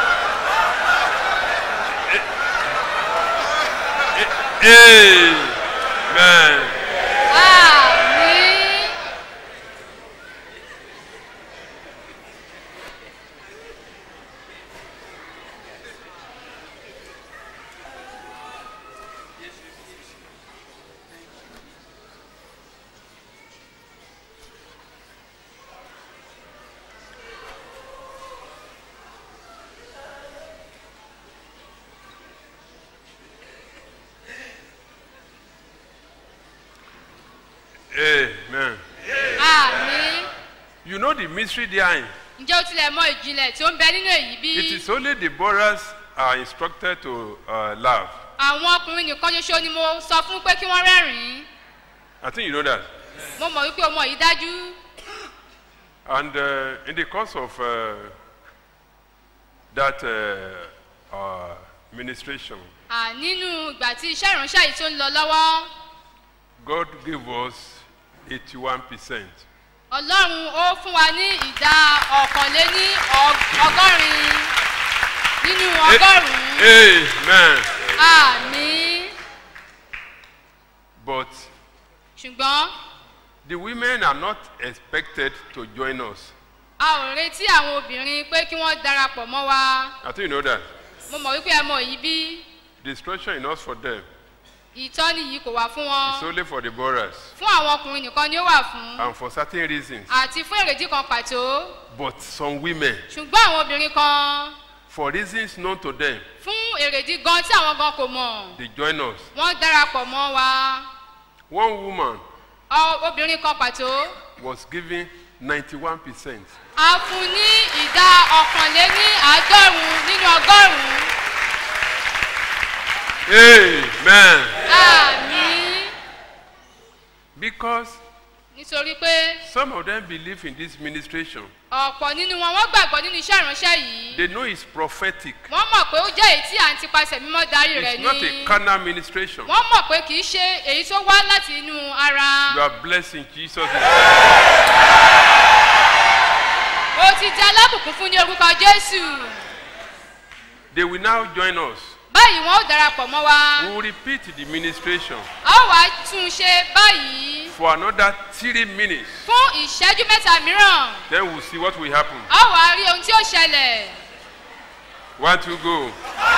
Amen. àmì the mystery behind? ǹjẹ́ o tilẹ̀ mọ ìjìnlẹ̀ tí ó ń bẹ nínú èyí bí? It is only the borers are instructed to uh, laugh. àwọn ọkùnrin nìkan ṣoṣo ni mo sọ fún pé kí wọ́n rẹ́rìn-ín I think you know that. mo mọ̀ wípé ọmọ yìí dájú And uh, in the course of uh, that uh, uh, ministration, À, nínú ìgbà tí iṣẹ́ ìránṣẹ́ yìí tó ń lọ lọ́wọ́ God gave us 81%. ọlọ́run ó fún wa ní ìdá ọ̀kànléní ọg- ọgọ́rin nínú ọgọ́rùn-ún Amen. àmì But ṣùgbọ́n the women are not expected to join us. a ò retí àwọn obìnrin pé kí wọ́n darapọ̀ mọ́ wa I think you know that. mo mọ̀ wípé ẹ mọ̀ yìí bí The instruction is not for them. ìtọ́ni yìí kò wà fún It's wọn only for the borers fún àwọn ọkùnrin nìkan ni ó wà fún and for certain reasons. àti fún èrèdí kan pàtó But some women, ṣùgbọ́n àwọn obìnrin kan for reasons known to them, fún èrèdí gan tí àwọn gan kò mọ̀ they join us. wọ́n darapọ̀ mọ́ wa One woman Ọ- obìnrin kan pàtó was given 91%. a fún ní ìdá ọ̀kànléní àádọ́rùn-ún nínú ọgọ́rùn-ún Amen. àmì Because nítorí pé some of them believe in this ministration. ọ̀pọ̀ nínú wọn wọ́n gbàgbọ́ nínú iṣẹ́ ìránṣẹ́ yìí They know it's prophetic. wọ́n mọ̀ pé ó jẹ́ èyí tí à ń tipasẹ̀ mímọ́ darí rẹ̀ It's not a ní carnal ministration. wọ́n mọ̀ pé kì í ṣe èyí tó wá láti inú ara You are blessed in Jesus' name. ó ti di alábùkún fún ní orúkọ jésù They will now join us. báyìí wọn ó darapọ̀ mọ́ wa We will repeat the ministration a ó wá tún un ṣe báyìí for another three minutes. fún ìṣẹ́jú mẹ́ta mìíràn Then we'll see what will happen. a ó wá rí ohun tí ó ṣẹlẹ̀ One, two, go.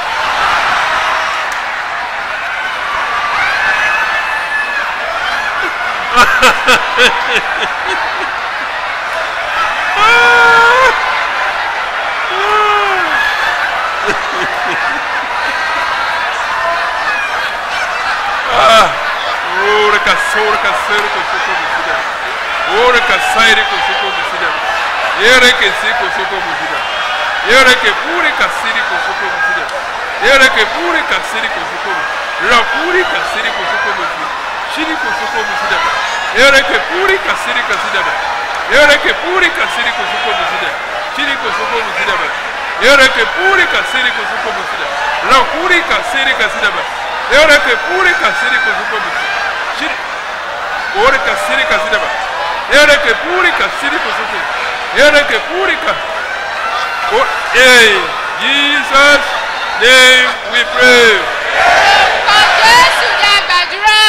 Ora kasora kasero kosoko musida. Ora kasaire kosoko musida. Ere ke si kosoko musida. Ere ke puri kasiri kosoko musida. Ere ke puri kasiri kosoko musida. Ra puri kasiri kosoko musida. Shiri kosoko musida. Ere ke puri kasiri kasida. Ere ke puri kasiri kosoko musida. Shiri kosoko musida. Ere ke puri kasiri kosoko musida. Ra puri kasiri kasida. Ere ke puri kasiri kosoko musida. Shiri Ore kasiri kasida ba. Ere ke puri kasiri kusuku. Ere ke puri ka. Oh, hey, Jesus name we pray. orúkọ jésù ní àgbàdúrà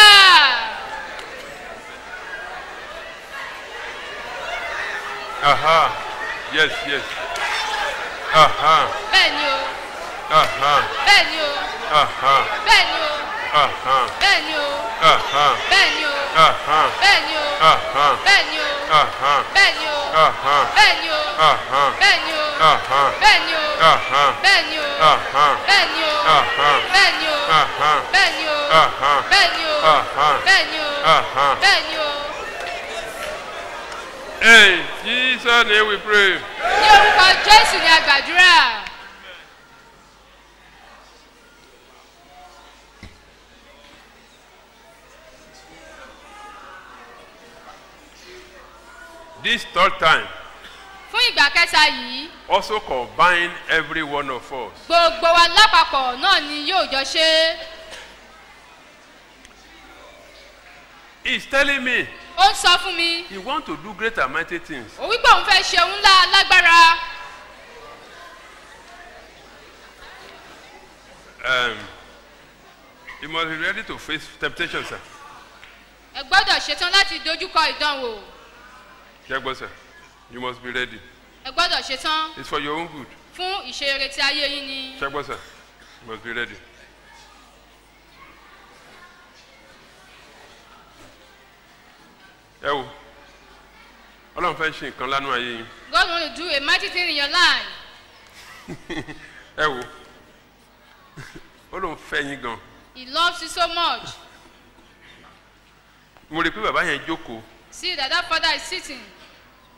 Aha. Yes, yes. Aha. bẹ́ẹ̀ ni o Aha. bẹ́ẹ̀ ni o Aha. bẹ́ẹ̀ ni o Aha. bẹ́ẹ̀ ni o Aha. bẹ́ẹ̀ ni o Aha. bẹ́ẹ̀ ni o Aha. bẹ́ẹ̀ ni o Aha. bẹ́ẹ̀ ni o Aha. bẹ́ẹ̀ ni o Aha. bẹ́ẹ̀ ni o Aha. bẹ́ẹ̀ ni o Aha. bẹ́ẹ̀ ni o Aha. bẹ́ẹ̀ ni o Aha. bẹ́ẹ̀ ni o Aha. bẹ́ẹ̀ ni o Aha. bẹ́ẹ̀ ni o Aha. bẹ́ẹ̀ ni o Aha. bẹ́ẹ̀ ni o Hey, Jesus name we pray. ní orúkọ jésù ní àgbàdúrà This third time fún ìgbà kẹta yìí also combine every one of us. gbogbo wa lápapọ̀ náà ni yóò jọ ṣe é He's telling me ó ń sọ fún mi he want to do great and mighty things. ó wípé òun fẹ́ ṣe òun ńlá lágbára Um, you must be ready to face temptation, sir. ẹ gbọ́dọ̀ ṣetán láti dojúkọ ìdánwò Jagbo, sir. You must be ready. ẹ gbọ́dọ̀ ṣetán It's for your own good. fún ìṣeré tí ayé yín ni Jagbo, sir. You must be ready. Ẹ wo, Ọlọ́run fẹ́ ṣe nǹkan lánàá ayé yín. God want to do a mighty thing in your life Ẹ wo, ó lóun fẹ́ yín gan. he loves you so much Mo rí i pé bàbá yẹn jókòó. see that that father is sitting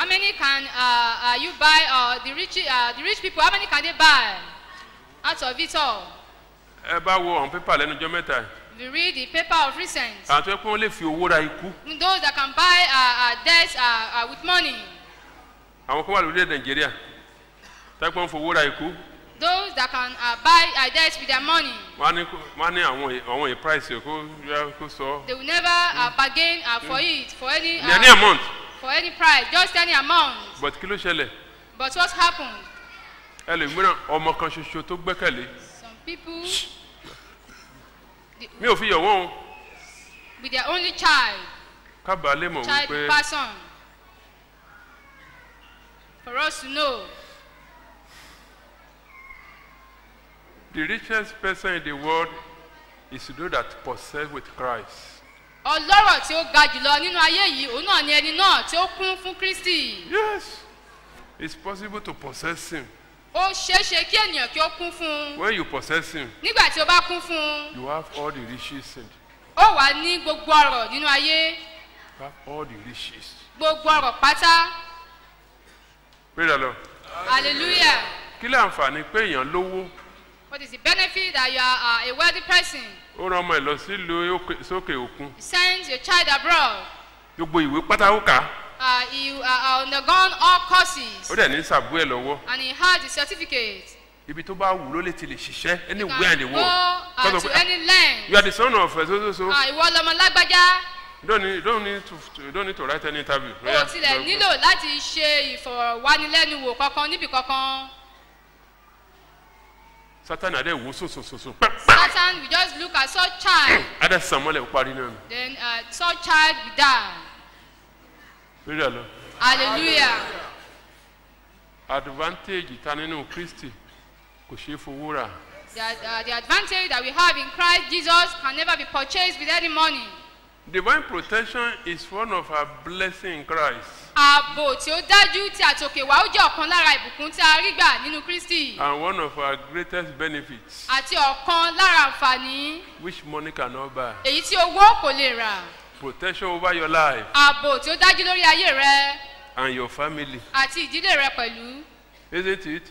How many can uh, uh, you buy? Uh, the rich, uh, the rich people. How many can they buy out of it all? ẹ bá wo àwọn pépà lẹ́nu ọjọ́ mẹ́ta yìí. If you read the paper of recent, àwọn tó yẹ pé wọ́n lè fi owó ra ikú those that can buy uh, uh, debts uh, uh, with money, àwọn kan wà lórílẹ̀ nàìjíríà tó yẹ pé wọ́n fowó ra ikú those that can uh, buy uh, debts with their money, wọ́n á ní kó- wọ́n á ní àwọn è- àwọn è price ẹ̀ kó yá kó sọ they will never uh, bargain uh, for it for any ní any amount for any price, just any amount. but kí ló ṣẹlẹ̀ But what happened? ẹlòmíràn ọmọ kan ṣoṣo tó gbẹ́kẹ̀lé Some people mi ò fi yọ̀ wọ́n o with their only child, kábàá lè mọ̀ child wípé person, for us to know the richest person in the world is those that possess with Christ. ọlọ́rọ̀ tí ó ga jùlọ nínú ayé yìí òun náà ni ẹni náà tí ó kún fún kristi yes it's possible to possess him ó ṣeéṣe kí ènìyàn kí ó kún fún un when you possess him nígbà tí ó bá kún fún un you have all the riches and ó wà ní gbogbo ọrọ̀ nínú ayé you have all the riches gbogbo ọrọ̀ pátá pray the lord hallelujah kí lè àǹfààní pé èèyàn lówó what is the benefit that you are uh, a wealthy person ó rán ọmọ ẹ lọ sílùú òkè- sókè òkun you send your child abroad gbogbo ìwé pátá ó kà á uh, you uh, uh, undergone all courses ó dẹ̀ ní sàbú ẹ̀ lọ́wọ́ and he has the certificate ibi tó bá wù ló lè ti lè ṣiṣẹ́ you anywhere in the can go world uh, Kọ́sọ̀ to pé, any land you are the son of uh, so so so uh, ìwọ lọmọ lágbájá you don't need you don't need to to- you don't need to write any interview. o ò tilẹ̀ nílò láti ṣe ìfọ̀rọ̀wánilẹ́nuwò kankan níbi kankan. sátani adé wò sòsòsòsò Satan will just look at such child, adé sàn mọ́lẹ̀ ó parí náà then uh, such child will die. pray the lord. Hallelujah. advantage ta nínú kristi kò ṣeé fowó rà The, uh, the advantage that we have in Christ Jesus can never be purchased with any money. divine protection is one of our blessing in christ Ààbò tí ó dájú tí àtòkè wá ó jẹ́ ọ̀kan lára ìbùkún tí a rí gbà nínú Kristi and one of our greatest benefits àti ọ̀kan lára àǹfààní which money cannot buy èyí tí owó kò lè rà. protection over your life Ààbò tí ó dájú lórí ayé rẹ and your family àti ìdílé rẹ pẹ̀lú. isn't it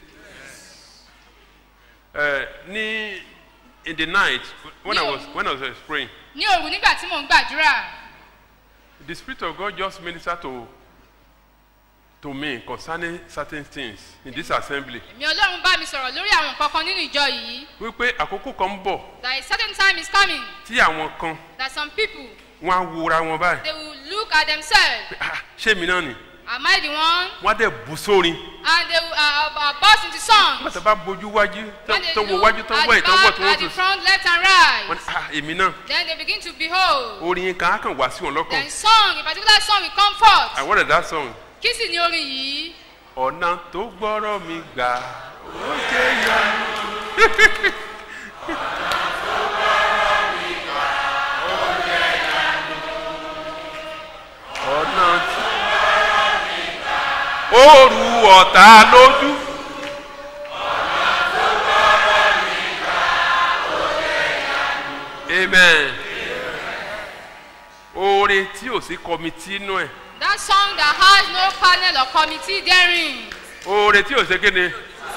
uh, ní in the night when i was when i was uh, praying Ní òru nígbà tí mò ń gbàdúrà, the spirit of god just minister to to me concerning certain things in this assembly èmi Ọlọ́run bá mi sọ̀rọ̀ lórí àwọn nǹkan kan nínú ìjọ yìí. wípé àkókò kan ń bọ̀ that a certain time is coming tí àwọn kan that some people wọn á wora wọn báyìí they will look at themselves pé, ah ṣé mi náà ni am i the one wọn á dẹ̀ bù sórin and they will uh, uh, burst into song nígbà tó bá bójú wájú tó when they tó wo look wájú tó at wọ the ìtàn wọ̀ back tó wọ́n at the tó front left and wọn right ní ah èmi náà then they begin to behold orin yẹn kan á kàn wá sí wọn lọ́kàn then song a particular song will come forth and what is that song kí sì ni orin yìí ọ̀nà tó gbọ́rọ̀ mi gbà ó jẹ́ ìyanu. ọ̀nà tí ó ru ọ̀tá lójú. amen. oore tí ò sí kọmitì inú ẹ̀ that song that has no panel or committee therein oore tí ò ṣe kéde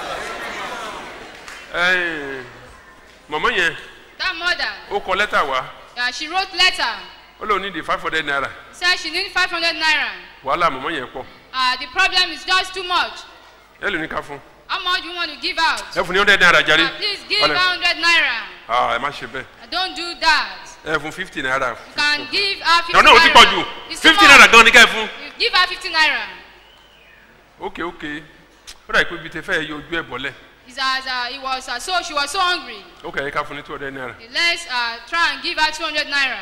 ẹ̀ẹ́n, mọ̀mọ́ yẹn that mother ó kọ lẹ́tà wá uh, she wrote letter ó lóun ní di five hundred naira said she need five hundred naira wàhálà mọ̀mọ́ yẹn pọ̀ uh, the problem is just too much ẹ lè ní ká fún how much do you want to give out ẹ fún ní hundred naira jáde uh, please give Wálé. her hundred naira ah ẹ má ṣe bẹ́ẹ̀ uh, don't do that ẹ fún fifty naira you can give her fifty náà náà ó ti pọ̀ jù It's too fifty much. naira gan ni ká ẹ fún You give her fifty naira ok ok ó dà pé ibi tẹ fẹ́ yọ ojú ẹ̀ bọ́lẹ̀ it's as uh, it was uh, so she was so hungry ok ẹ ká fún ní two hundred naira let's uh, try and give her two hundred naira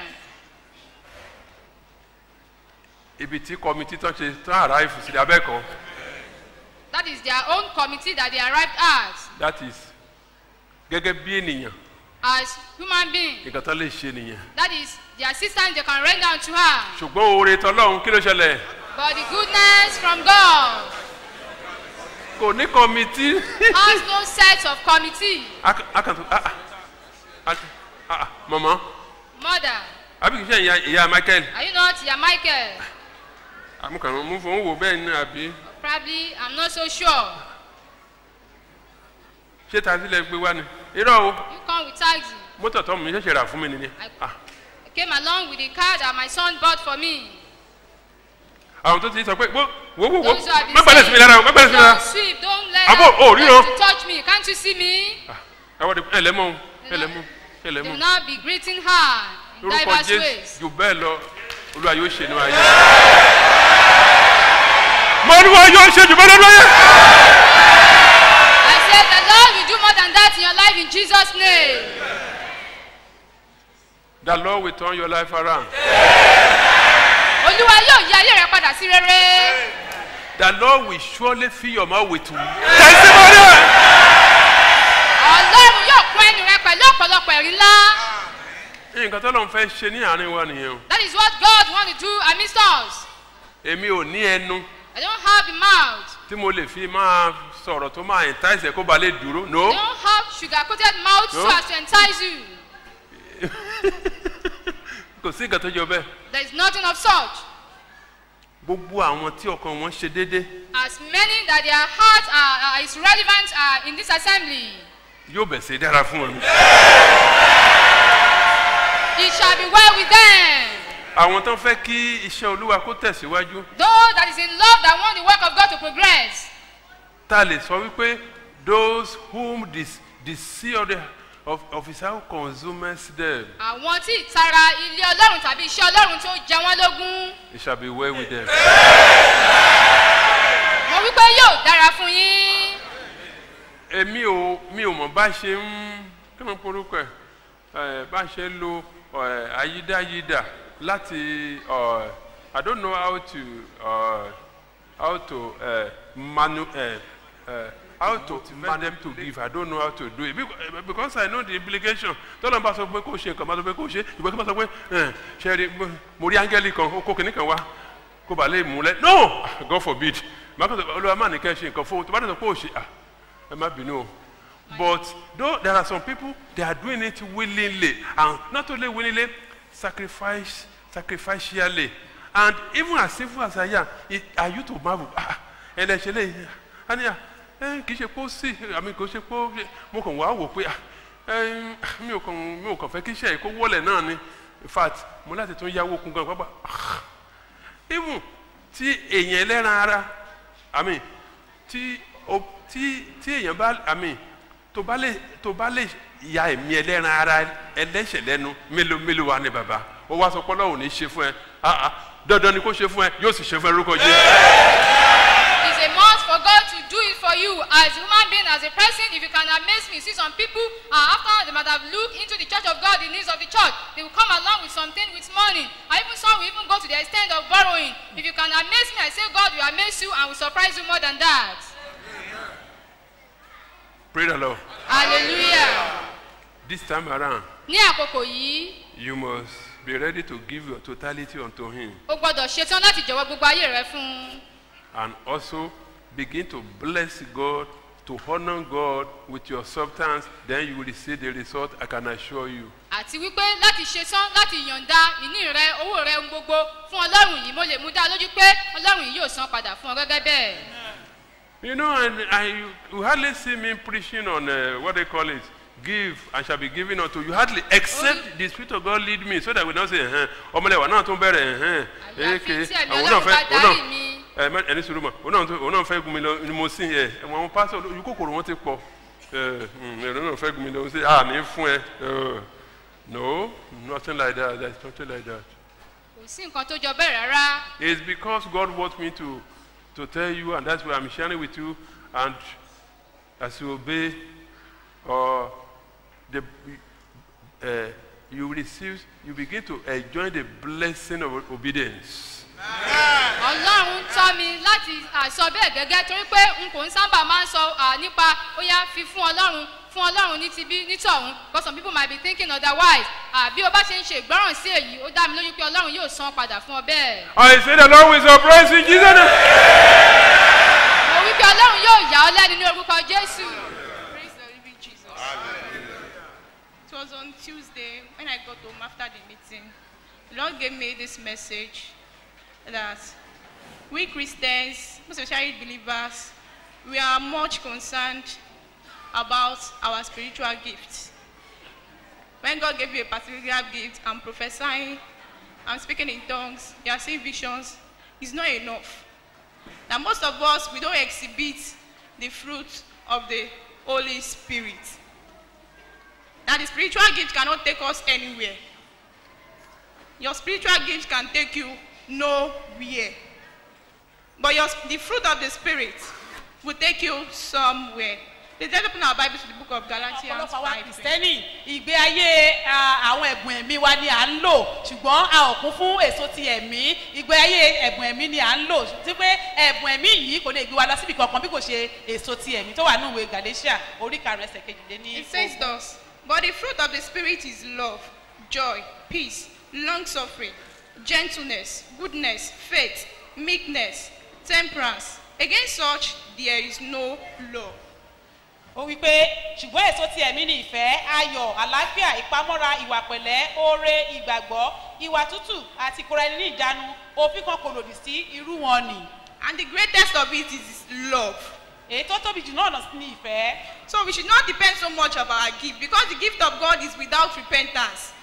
ibi tí kọmitì tán ṣe tán arrive sí abẹ́ẹ̀kọ́ that is their own committee that they arrived at that is gẹ́gẹ́ bí ènìyàn as human being nǹkan tán lè ṣe nìyẹn that is the assistance they can render unto her ṣùgbọ́n oore tọ́lọ́run kí ló ṣẹlẹ̀ but the goodness from God kò ní kọmitì. has no set of committee akàtún ah ah ah mọ̀mọ́ mother àbí kìí ṣe ìyá ìyá michael are you not ya Michael àmúkàrún mú fún wò bẹ́ẹ̀ ní àbí Probably, I'm not so sure. ṣé taxi lẹ gbé wá ni irọ́ o You come with taxi. mọ́tò tó mi ṣẹ̀ṣẹ̀ rà fún mi nìyẹn Ah, I came along with the car that my son bought for me. àwọn tó ti sọ pé wo wo wo wo Those who have been má gbàdé sí mi lára o má gbàdé sí mi lára Don't sweep, don't let Abo, them oh, ríran. to touch me. Can't you see me? àwọn ọdẹ ẹ lẹ́mọ̀ o ẹ lẹ́mọ̀ ẹ They lẹ́mọ̀ will not be greeting her in lórúkọ diverse jésù ways. jù bẹ́ẹ̀ lọ olúwa yóò ṣe ní ayé mo ní wọn yóò ṣe jù bẹ́ẹ̀ lọ́dún ayé. I said the Lord will do more than that in your life in Jesus' name. the lord will turn your life around Olúwa yóò yí ayé rẹ padà sí rere. the lord will surely fill your mouth with testimony. Ọlọ́run yóò kún ẹnu rẹ pẹ̀lú ọ̀pọ̀lọpọ̀ ẹ̀rí ńlá. nǹkan tó lọ́n fẹ́ ṣe ní àárín wa nìyẹn o That is what God wants to do amidst us. èmi ò ní ẹnu I don't have the mouth. tí mo lè fi máa sọ̀rọ̀ tó máa entice ẹ̀ kó ba lè dúró no I don't have sugar-coated mouth so No. as to entice you. kò sí nǹkan tó jọ bẹ́ẹ̀ There is nothing of such. gbogbo àwọn tí ọkàn wọn ṣe déédéé As many that their hearts are, are is relevant are in this assembly. yóò bẹ̀ sí dára fún wọn. It shall be well with them. àwọn tó ń fẹ́ kí iṣẹ́ olúwa kó tẹ̀síwájú Those that is in love that want the work of God to progress. tá a lè sọ wípé those whom the the sea of, the, of, of his house consumes them Àwọn tí ìtara ilé Ọlọ́run tàbí iṣẹ́ Ọlọ́run tó jẹ wọ́n lógún. it shall be well with them. Mo wí pé yóò dára fún yín. èmi ò mi ò mọ̀ bá ṣe ń kí wọ́n porúkọ ẹ̀ ẹ̀ bá ṣe ń lo ẹ̀ ayídáyídà láti ọ̀ I don't know how to uh, how to uh, manu uh, uh, how to man them to give I don't know how to do it because, because I know the implication tọ́lá bá sọ pé kó ṣe nǹkan bá sọ pé kó ṣe ìgbà kí bá sọ pé ẹ̀ ṣe rí mo rí áńgẹ́lì kan ó kó kìnnì kan wá kó bàa lè mú lẹ no God forbid màá kàn sọ olúwa má ní kẹ́ ṣe nǹkan fún un tó bá dẹ̀ sọ pé ó ṣe ah ẹ má bínú o but though there are some people they are doing it willingly and not only willingly sacrifice sacrificially and even as simple as I am it are you to marvel ah ẹ lẹ ṣe lè aniya ẹ kì í ṣe pé ó sì àmì kò ṣe pé ó ṣe mo kàn wá wò pé ah ẹ mi ò kàn mi ò kàn fẹ́ kí iṣẹ́ yìí kó wọlé náà ni in fact mo láti tún yáwó kún gan pápá even tí èèyàn ẹlẹ́ran ara àmì tí o tí tí èèyàn bá àmì tó bá lè tó bá lè ya ẹ̀mí ẹlẹ́ran ara ẹlẹ́ṣẹ̀ lẹ́nu mélòó mélòó wa ni bàbá ó wá sọ pé ọlọ́run ní ṣe fún ẹ ah ah dandan ni kó ṣe fún ẹ yóò sì ṣe fún ẹ lórúkọ jẹ́ It's a must for God to do it for you as a human being, as a person. If you can amaze me, see some people uh, after they might have looked into the church of God, the needs of the church, they will come along with something with money. Or even some will even go to the extent of borrowing. If you can amaze me, I say God will amaze you and will surprise you more than that. pray the lord Hallelujah. this time around Ní àkókò yìí, you must be ready to give your totality unto him o gbọ́dọ̀ ṣetán láti jọ̀wọ́ gbogbo ayé rẹ fún un. and also begin to bless God to honor God with your substance then you will receive the result I can assure you. àti wípé láti ṣetán láti yọ̀ǹda ìní rẹ owó rẹ ohun gbogbo fún ọlọ́run yìí mo lè mú dá lójú pé ọlọ́run yìí yóò san padà fún ọ gẹ́gẹ́ bẹ́ẹ̀. You know, and I, you hardly see me preaching on uh, what they call it, give and shall be given unto you. Hardly, except the Spirit of God lead me, so that we don't say, ẹ̀hẹ́n, ọmọlẹ́wà náà tún bẹ̀rẹ̀ ẹ̀hẹ́n, Àyàfi tí ẹ̀mí òun Ọlọ́run náà bá fẹ́, òun darí náà, mi. ẹ mẹ ẹni sùúrù mọ̀, òun náà tún- òun náà fẹ́ gun mi lọ ni mo sìn yẹ, àwọn pásítọ̀ ojú kòkòrò wọn ti pọ̀, ẹ ẹ̀rọ náà fẹ́ gun mi lọ, ṣe à ní fún ẹ, ẹ, no, nothing like that, there is nothing like that. kò sí nǹkan tó jọ bẹ́ẹ̀ rárá. It's because God wants me to, to tell you, and that's why I'm sharing with you. And as you obey, uh, the, uh, you receive, you begin to enjoy the blessing of obedience. ọlọ́run tọ́ mi láti àsọ bẹ́ẹ̀ gẹ́gẹ́ torí pé n kò ń sábà máa ń sọ à, nípa ó yá fi fún ọlọ́run fún ọlọ́run ní ti bí nítọ̀hún but some people might be thinking otherwise à, bí o bá ṣe ń ṣe ìgbọ́ràn sí èyí ó dá mi lójú pé ọlọ́run yóò san padà fún ọ bẹ́ẹ̀. I say the Lord will surprise you, in Jesus. name. mo wí pé ọlọ́run yóò yà ọ́ lẹ́nu ní orúkọ jésù. Praise the living Jesus. It was on Tuesday when I got home after the meeting. The Lord gave me this message that we Christians, most especially believers, we are much concerned about our spiritual gifts. When God gave you a particular gift, I'm prophesying, I'm speaking in tongues, you are seeing visions, it's not enough. Now, most of us, we don't exhibit the fruit of the Holy Spirit. Now, the spiritual gift cannot take us anywhere. Your spiritual gift can take you nowhere. But your, the fruit of the Spirit will take you somewhere. Let's just open our Bibles to the book of Galatians ọ̀pọ̀lọpọ̀ àwa 5. kìrìsìtẹ́nì ìgbé ayé ah, àwọn ẹ̀bùn ẹ̀mí wa ni à ń lò ṣùgbọ́n a ò kún fún èso ti ẹ̀mí ìgbé ayé ẹ̀bùn ẹ̀mí ni à ń lò tí pé ẹ̀bùn ẹ̀mí yìí kò lè gbé wa lọ síbi kankan bí kò ṣe èso ti ẹ̀mí tó wà ní ìwé galatia orí karùn-ún ẹsẹ̀ kejìléní. It says thus, but the fruit of the Spirit is love, joy, peace, long suffering, gentleness, goodness, faith, meekness, temperance. Against such there is no law. ó wí pé ṣùgbọ́n èso ti ẹ̀mí ni ìfẹ́ ayọ̀ àlàáfíà ìpamọ́ra ìwà pẹ̀lẹ́ oore ìgbàgbọ́ ìwà tútù àti ìkóra ẹni ní ìjánu òfin kan kò lòdì sí irú wọn nì. And the greatest of it is love. èyí tó tóbi jù náà ní ìfẹ́. So we should not depend so much of our gift because the gift of God is without repentance.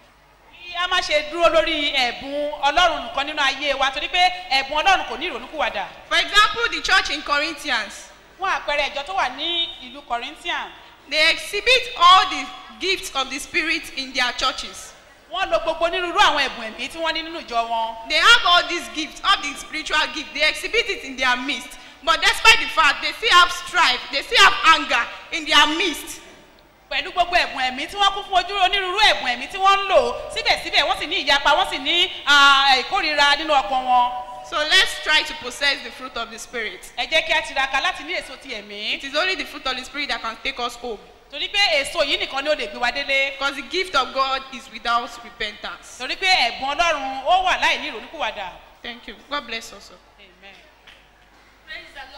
kí a má ṣe dúró lórí ẹ̀bùn ọlọ́run nìkan nínú ayé wa torí pé ẹ̀bùn ọlọ́run kò ní ìrònúkúwàdà. For example, the church in Corinthians, fún àpẹẹrẹ ìjọ tó wà ní ìlú corinthian they exhibit all the gifts of the Spirit in their churches. wọ́n lo gbogbo onírúurú àwọn ẹ̀bùn ẹ̀mí tí wọ́n ní nínú ìjọ wọn. They have all these gifts, all the spiritual gifts. They exhibit it in their midst. But despite the fact they still have strife, they still have anger in their midst. pẹ̀lú gbogbo ẹ̀bùn ẹ̀mí tí wọ́n kún fún ojú onírúurú ẹ̀bùn ẹ̀mí tí wọ́n ń lò síbẹ̀síbẹ̀ wọ́n sì ní ìyapa wọ́n sì ní ah, ìkórira nínú ọkàn wọn. So let's try to possess the fruit of the Spirit. ẹ jẹ́ kí a tiraka láti ní èso ti ẹ̀mí. It is only the fruit of the Spirit that can take us home. torí pé èso yìí nìkan ni ó lè gbé wa délé. Because the gift of God is without repentance. torí pé ẹ̀bùn ọlọ́run ó wà láì ní ìrònúkúwàdà. Thank you. God bless us. all. Amen. Praise the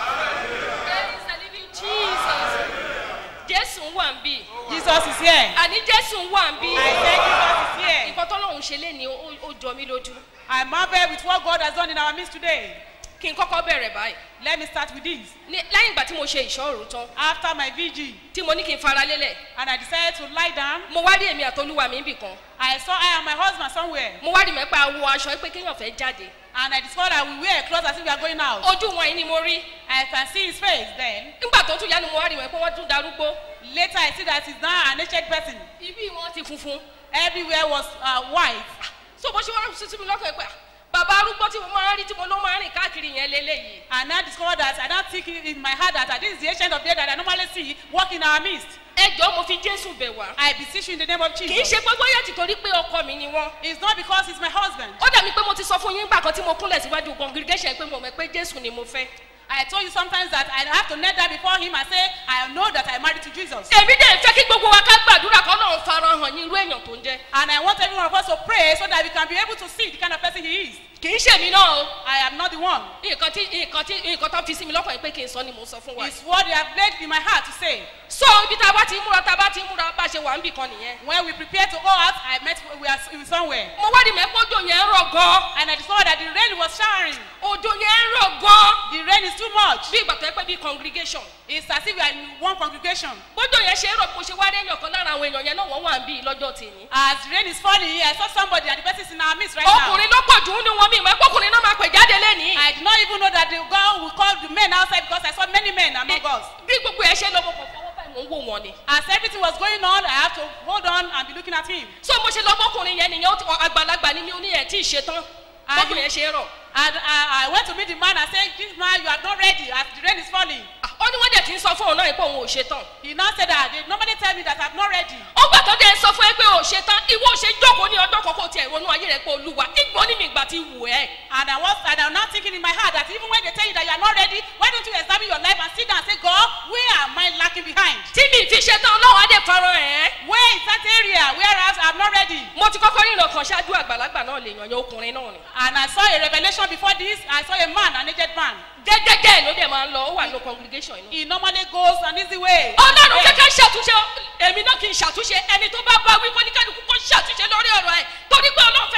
Lord. Praise the living Jesus. Jésù ń wà ń bì. jesus is here. Àní Jésù ń wà ń bì. i say jesus is here. Nǹkan tọ́lọ́run ṣe lé ní ó ó jọ mí lójú. i marvel with what god has done in our midst today. Kí n kọ́kọ́ bẹ̀rẹ̀ báyìí. let me start with this. Ní lẹ́yìn ìgbà tí mo ṣe ìṣọ́rù tán, after my vigil tí mo ní kí n fara lélẹ̀, and i decided to lie down mo wá rí èmi àtolúwa mi bì kan. i saw i and my husband somewhere Mo wá rí mẹ́pà wo aṣọ pé kéèyàn fẹ́ jáde. and i discovered that we wear clothes as if we are going out. Ojú wọn yìí ni mo rí. i can see his face then. Nígbà tó tún yá ni mo wá rí mẹ́pà wọ́n tún darúgbó. later i see that he's now an aged person. Ibi wọn ti funfun. everywhere was uh, white. So bó ṣe wá sí mi lọ́kàn ẹ̀ pé bàbá arúgbó tí mo máa ń rí tí mo ló máa ń rìn káàkiri yẹn lélẹ́yìí. and i discovered that i now think in in my heart that uh, this is the ancient of days that i normally see walk in our midst. Ẹ jọ̀ọ́ mo fi Jésù bẹ̀ wá. i beseech you in the name of Kì í jesus. ṣe pé bóyá ti torí pé ọkọ mi ni wọ́n. it's not because he's my husband. Ó dàbí pé mo ti sọ fún yín nígbà kan tí mo kúnlẹ̀ síwájú congregation pé mo mọ̀ pé Jésù ni mo fẹ́. I told you sometimes that I have to kneel down before him and say, I know that I married to Jesus. Èmi dẹ̀ fẹ́ kí gbogbo wa ká gbàdúrà kọ́ náà farahàn ní irú èèyàn tó ń jẹ́. And I want every one of us to pray so that we can be able to see the kind of person he is. Kì í ṣèmi náà o. I am not the one. Nǹkan tí nǹkan tí nǹkan tó fi sí mi lọ́kàn yìí pé kí n sọ ni mo sọ fún wa. It's what you have laid in my heart to say. So ibi tá a bá ti ń múra tá a bá ti ń múra bá a ṣe wà ń bì kan nìyẹn. When we prepare to go out, I met we are in somewhere. Mo wá rí mẹ́kọ́jọ yẹn ń rọ̀ gan. And I discovered that the rain was showering. Òjò yẹn ń rọ̀ gan. The rain is too much. Bí ìgbà tó yẹ pé bí congregation. It's as if we are in one congregation. Bójò yẹn ṣe ń rọ̀ mo ṣe wá rẹ́yìn ọ̀kan lára àwọn èèyàn yẹn náà wọ́n wà ń bí lọ́jọ́ tèmi. As the rain is falling, I saw somebody and the person is in our midst right now. Ọkùnrin ló pọ̀ jù ú ní wọn mi ìmọ̀ ẹ̀pọ̀kùnrin náà máa pè jáde lẹ́nìí. I did not even know that the girl will call the men outside because I saw many men among us. Bí gbogbo ẹ ṣe lọ mo kàn fọwọ́ báyìí mò ń wò wọn ni. As everything was going on, I had to hold on and be looking at him. So mo ṣe lọ bọ́kùnrin yẹn nìyẹn ó ti- àgbàlagbà ni mi ò ní ẹ̀ tí ì ṣe tán. Ah, Bọ́kùnrin yẹn ṣe é rọ̀. And I, I went to meet the man and said, This man, you are not ready as the rain is falling. Ah, Ó ní wọ́n dẹ̀ ti ń sọ fún òun náà yìí pé òun ò ṣe tán. He now said that they normally tell me that I'm not ready. Ó gbà tó dẹ̀ ń sọ fún ẹ pé ò ṣe tán. Ìwọ ò ṣe jókòó ní ọjọ́ kan kó tiẹ̀ ronú ayé rẹ̀ pé olúwa. Ìgbọ́n ní mi ìgbà ti wù ẹ́. And I was and I'm now thinking in my heart that even when they tell you that you are not ready, why don't you examine your life and sit down and say, God, where am I lacking behind? Tí mi fi ṣe tán ọlọ́run á dẹ̀ farahàn ẹ́. Where is that area where I- I'm not ready? Mo ti kọ́kọ́ rí ìràn kan ṣáájú àgbàlagbà náà lè yàn yẹn ọkùnrin náà ni. And I saw a revelation before this. I saw a man, an aged man. Jẹ́jẹ́jẹ́ ló dẹ̀ máa ń lọ, ó wà ní congregation yìí náà. He normally goes an easy way. ọlọ́run jẹ́ ká ṣàtúnṣe èmi náà kì í ṣàtúnṣe ẹni tó bá bá wí kó ní kálukú kó ṣàtúnṣe lórí ọ̀rọ̀ ẹ̀ torí pé ọlọ́run fẹ́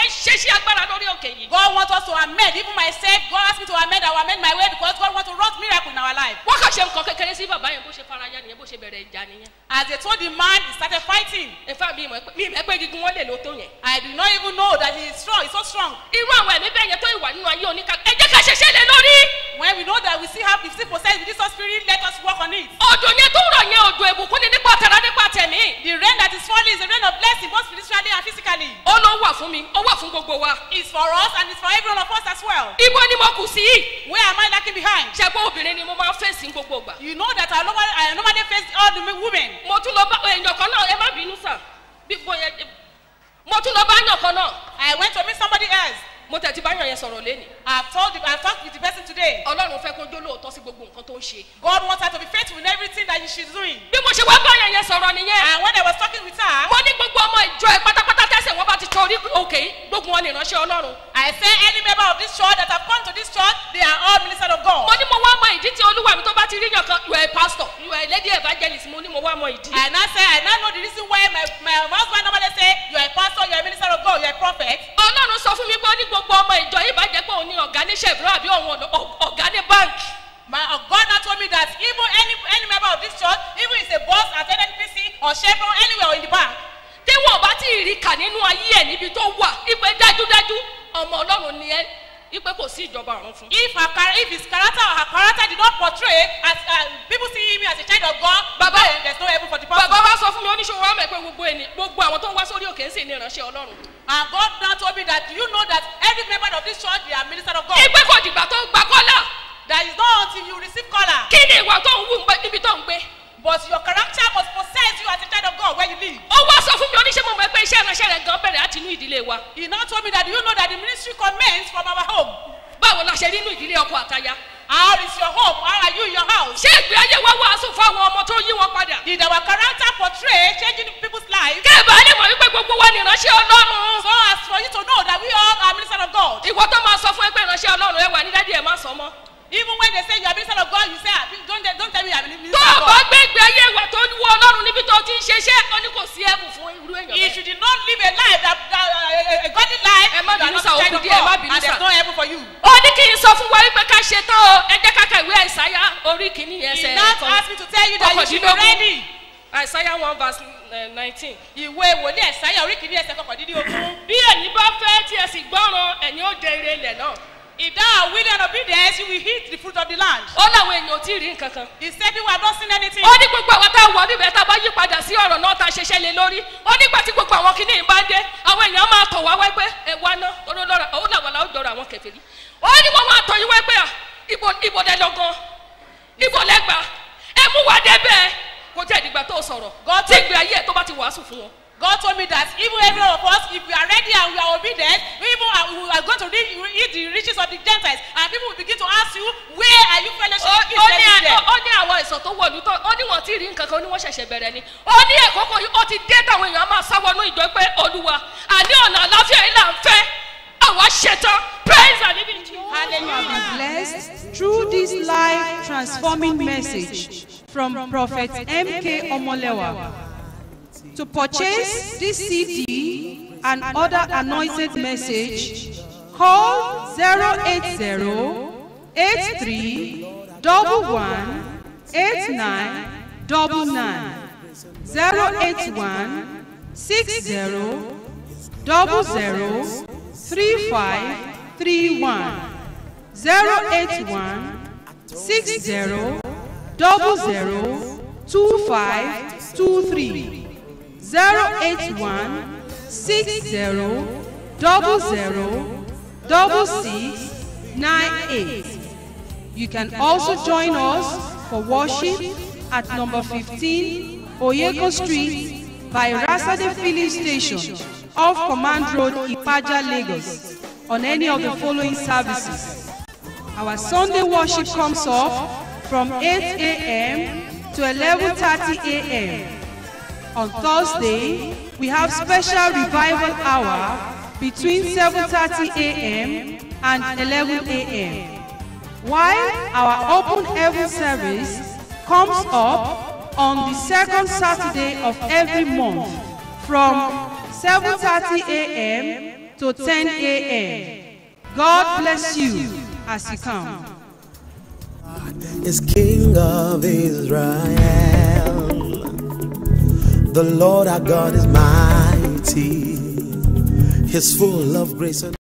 fẹ́ ṣe sí agbára lórí òkè yìí. God wants us to amend. Even myself, God asked me to amend. I will amend my way because God wants to wrought miracle in our life. wọ́n kàn ṣe nǹkan kékeré sí bàbá yẹn bó ṣe fara ya nìyẹn bó ṣe bẹ̀rẹ̀ ìjà nìyẹn. As they told the man, he started fighting. ìfá mi ìmọ̀ pé mi ìmọ̀ pé gígùn wọn lè lo tó yẹn. I do not even know that he is strong. He's so strong. irú àwọn ẹ̀mí bẹ́ẹ̀ yẹn tó ìwà nínú ayé oníkà ẹ jẹ́ ká ṣẹṣẹ́ lé lórí. When we know that we still have, we still possess with this spirit, let us work on it. òjò yẹn tó ń rọ̀ yẹn òjò ìbùkún ni nípa tara nípa tẹ̀mí. The rain that is falling is a rain of blessing, both spiritually and physically. ó ló wà fún mi ó wà fún gbogbo wa. It's for us and it's for every one of us as well. ibo ni mo kù sí. Where am I lacking behind? ṣẹ́gbọ́n obìnrin ni mo máa ń fèsì gbogbo ìgbà. You know that I normally, I normally face all the women. mo tún lọ bá èèyàn kan náà ẹ má bínú sà bí mo yẹ mo tún lọ bá yàn kan náà I went to meet somebody else. mo tẹ̀ ti bá yàn yẹn sọ̀rọ̀ lẹ́nu. I've told the, I've talked with the person today. ọlọ́run fẹ́ kó jó lóòótọ́ sí gbogbo nǹkan tó ń ṣe. God wants her to be faithful in everything that she's doing. bí mo ṣe wá bá yàn yẹn sọ̀rọ̀ nìyẹn. And when I was talking with her, mo ní gbogbo ọmọ ìjọ ẹ pátápátá tẹsẹ̀ wọn bá ti torí òkè yìí gbogbo wọn ní ìránṣẹ́ ọlọ́run. I say any member of this church that have come to this church, they are all ministers of God. mo ní mo wá mọ ìdí tí olúwa mi tó bá ti rí yàn kan you are a pastor you are a lady evangelist mo ní mo wá mọ ìdí. And I say, I now know the reason why my, my husband normally say, you are a pastor, you are a minister of God, you are a prophet. ọlọ́run sọ fún mi pé ó ní gbogbo ọmọ ìjọ yìí bá jẹ́ pé òun ní ọ̀gá ní chevron àbí òun ọ̀- ọ̀gá ní báńkì. My uh, God now told me that even any any member of this church, even if it's a boss at NNPC or Chevron, anywhere or in the bank, tí wọn bá ti rí kà nínú ayé ẹ níbi tó wà ipe dájúdájú ọmọ ọlọ́run ni ẹ ipe kò sí ìjọba ọ̀run fún. if her char- if his character or her character did not portray as uh, people see him as a child of God, Baba- then there's no heaven for the person. bàbá wa sọ fún mi oníṣòwò wa mọ̀ pé gbogbo ẹni gbogbo àwọn tó ń wá sórí òkè ń sìn ní ìránṣẹ́ ọlọ́run. And God now told me that you know that every member of this church, they are ministers of God. ipe kò dìgbà tó gba kọ́là That is not until you receive color. kí ni ìwà tó ń wù ń gbé- níbi tó ń gbé. But your character must possess you as a child of God where you live. ó wá sọ fún mi oníṣẹ́ mo mọ̀ pé iṣẹ́ ìránṣẹ́ rẹ̀ gan bẹ̀rẹ̀ láti inú ìdílé wa. He now told me that you know that the ministry commences from our home. báwo la ṣe rí inú ìdílé ọkọ àtaya. How is your home? How are you in your house? ṣé ìgbé ayé wa wàásù fún àwọn ọmọ tó yí wọn padà. Did our character portray changing people's lives? kẹ́ẹ̀bà lè mọ̀ wípé gbogbo wa ni ìránṣẹ́ ọlọ́run. So as for you to know that we all are ministers of God. ìwọ tó máa sọ fún ẹgbẹ́ ìránṣẹ́ ọlọ́run ẹ wà ní dádì ẹ má sọ mọ́. Even when they say you are minister of God, you say, "Ah, don't, don't tell me you are minister tó of o bá God. gbé ìgbé ayé ìwà tó wọ ọlọ́run níbi tó ti ń ṣeṣẹ́ ó ní kò sí ẹ̀bùn fún irú èèyàn If bẹ́ẹ̀. you did not live a life that, that uh, a godly life, Ẹ má you are bínú not sá, a child ó of kù díẹ̀, ẹ má God, bínú and there's sá. no heaven for you. ó ní kí n sọ fún wa wípé ká ṣe tán o ẹ jẹ́ ká ka ìwé àìsáyà orí kìíní He ẹsẹ̀ now kan asked me to tell you that you should be kọkàndínlógún. ready. àìsáyà one verse nineteen. Ìwé wòlíì ẹ̀sáyà orí kìíní ẹsẹ̀ kọkàndínlógún. bí ẹ̀yin bá fẹ́ tí ẹ sì gbọ́ràn ẹ̀yin ó jẹ ire ilẹ̀ náà. If thou art willing and obedient, you will eat the fruit of the land. ó láwọn èèyàn ò tí ì rí nǹkan kan. He said people have not seen anything. ó ní gbogbo àwọn tá a wọ níbẹ̀ tá a bá yí padà sí ọ̀rọ̀ náà tá a ṣẹṣẹ́ lé lórí ó nígbà tí gbogbo àwọn kìíní bá dé àwọn èèyàn máa tọ̀ wá wẹ́pẹ́ ẹ wá ná torí lọ́ra ó làwọn làwọn jọrọ àwọn kẹfẹ́rí ó ní wọ́n máa tọ̀ yín wẹ́pẹ́ à ibo ibo dẹ lọ́gán ibo lẹ́gbà ẹ mú wa débẹ̀ kó jẹ́ ìdìgbà tó sọ̀rọ̀ God tí ìgbé ayé ẹ̀ tó bá ti wàásù fún wọn. God told me that even every one of us, if we are ready and we are obedient, we even are, we are going to read, eat the riches of the Gentiles, and people will begin to ask you, where are you fellowship ó with ó ní Israel à- there? ó ní àwọn ìsọ̀ tó wọ̀lú tó ó ní wọ́n ti rí nǹkan kan ó ní wọ́n ṣẹ̀ṣẹ̀ bẹ̀rẹ̀ ni ó ní ẹ̀kọ́kọ́ yìí ó ti dé táwọn èèyàn máa sáwọnú ìjọ pé olúwa àní ọ̀nà àláfíà yìí là ń fẹ́ àwa ṣetán praise and living Jesus. Hallelujah. blessed through this life transforming message from Prophet M.K. Omolewa. To purchase this CD and other anointed message, call 080 83 11 89 081 60 00 3531 081 60 double zero two five two three zero eight one six zero double zero double six nine eight. You can also join us for worship at number fifteen Oyeko Street by Rasade Filling Station off Command Road, Ipaja, Lagos on any of the following services. Our Sunday worship comes off from 8 a.m. to 11:30 a.m. On Thursday, we have special revival hour between 7:30 a.m. and 11 a.m. While our open heaven service comes up on the second Saturday of every month from 7:30 a.m. to 10 a.m. God bless you as you come. is King of Israel. The Lord our God is mighty. He's full of grace and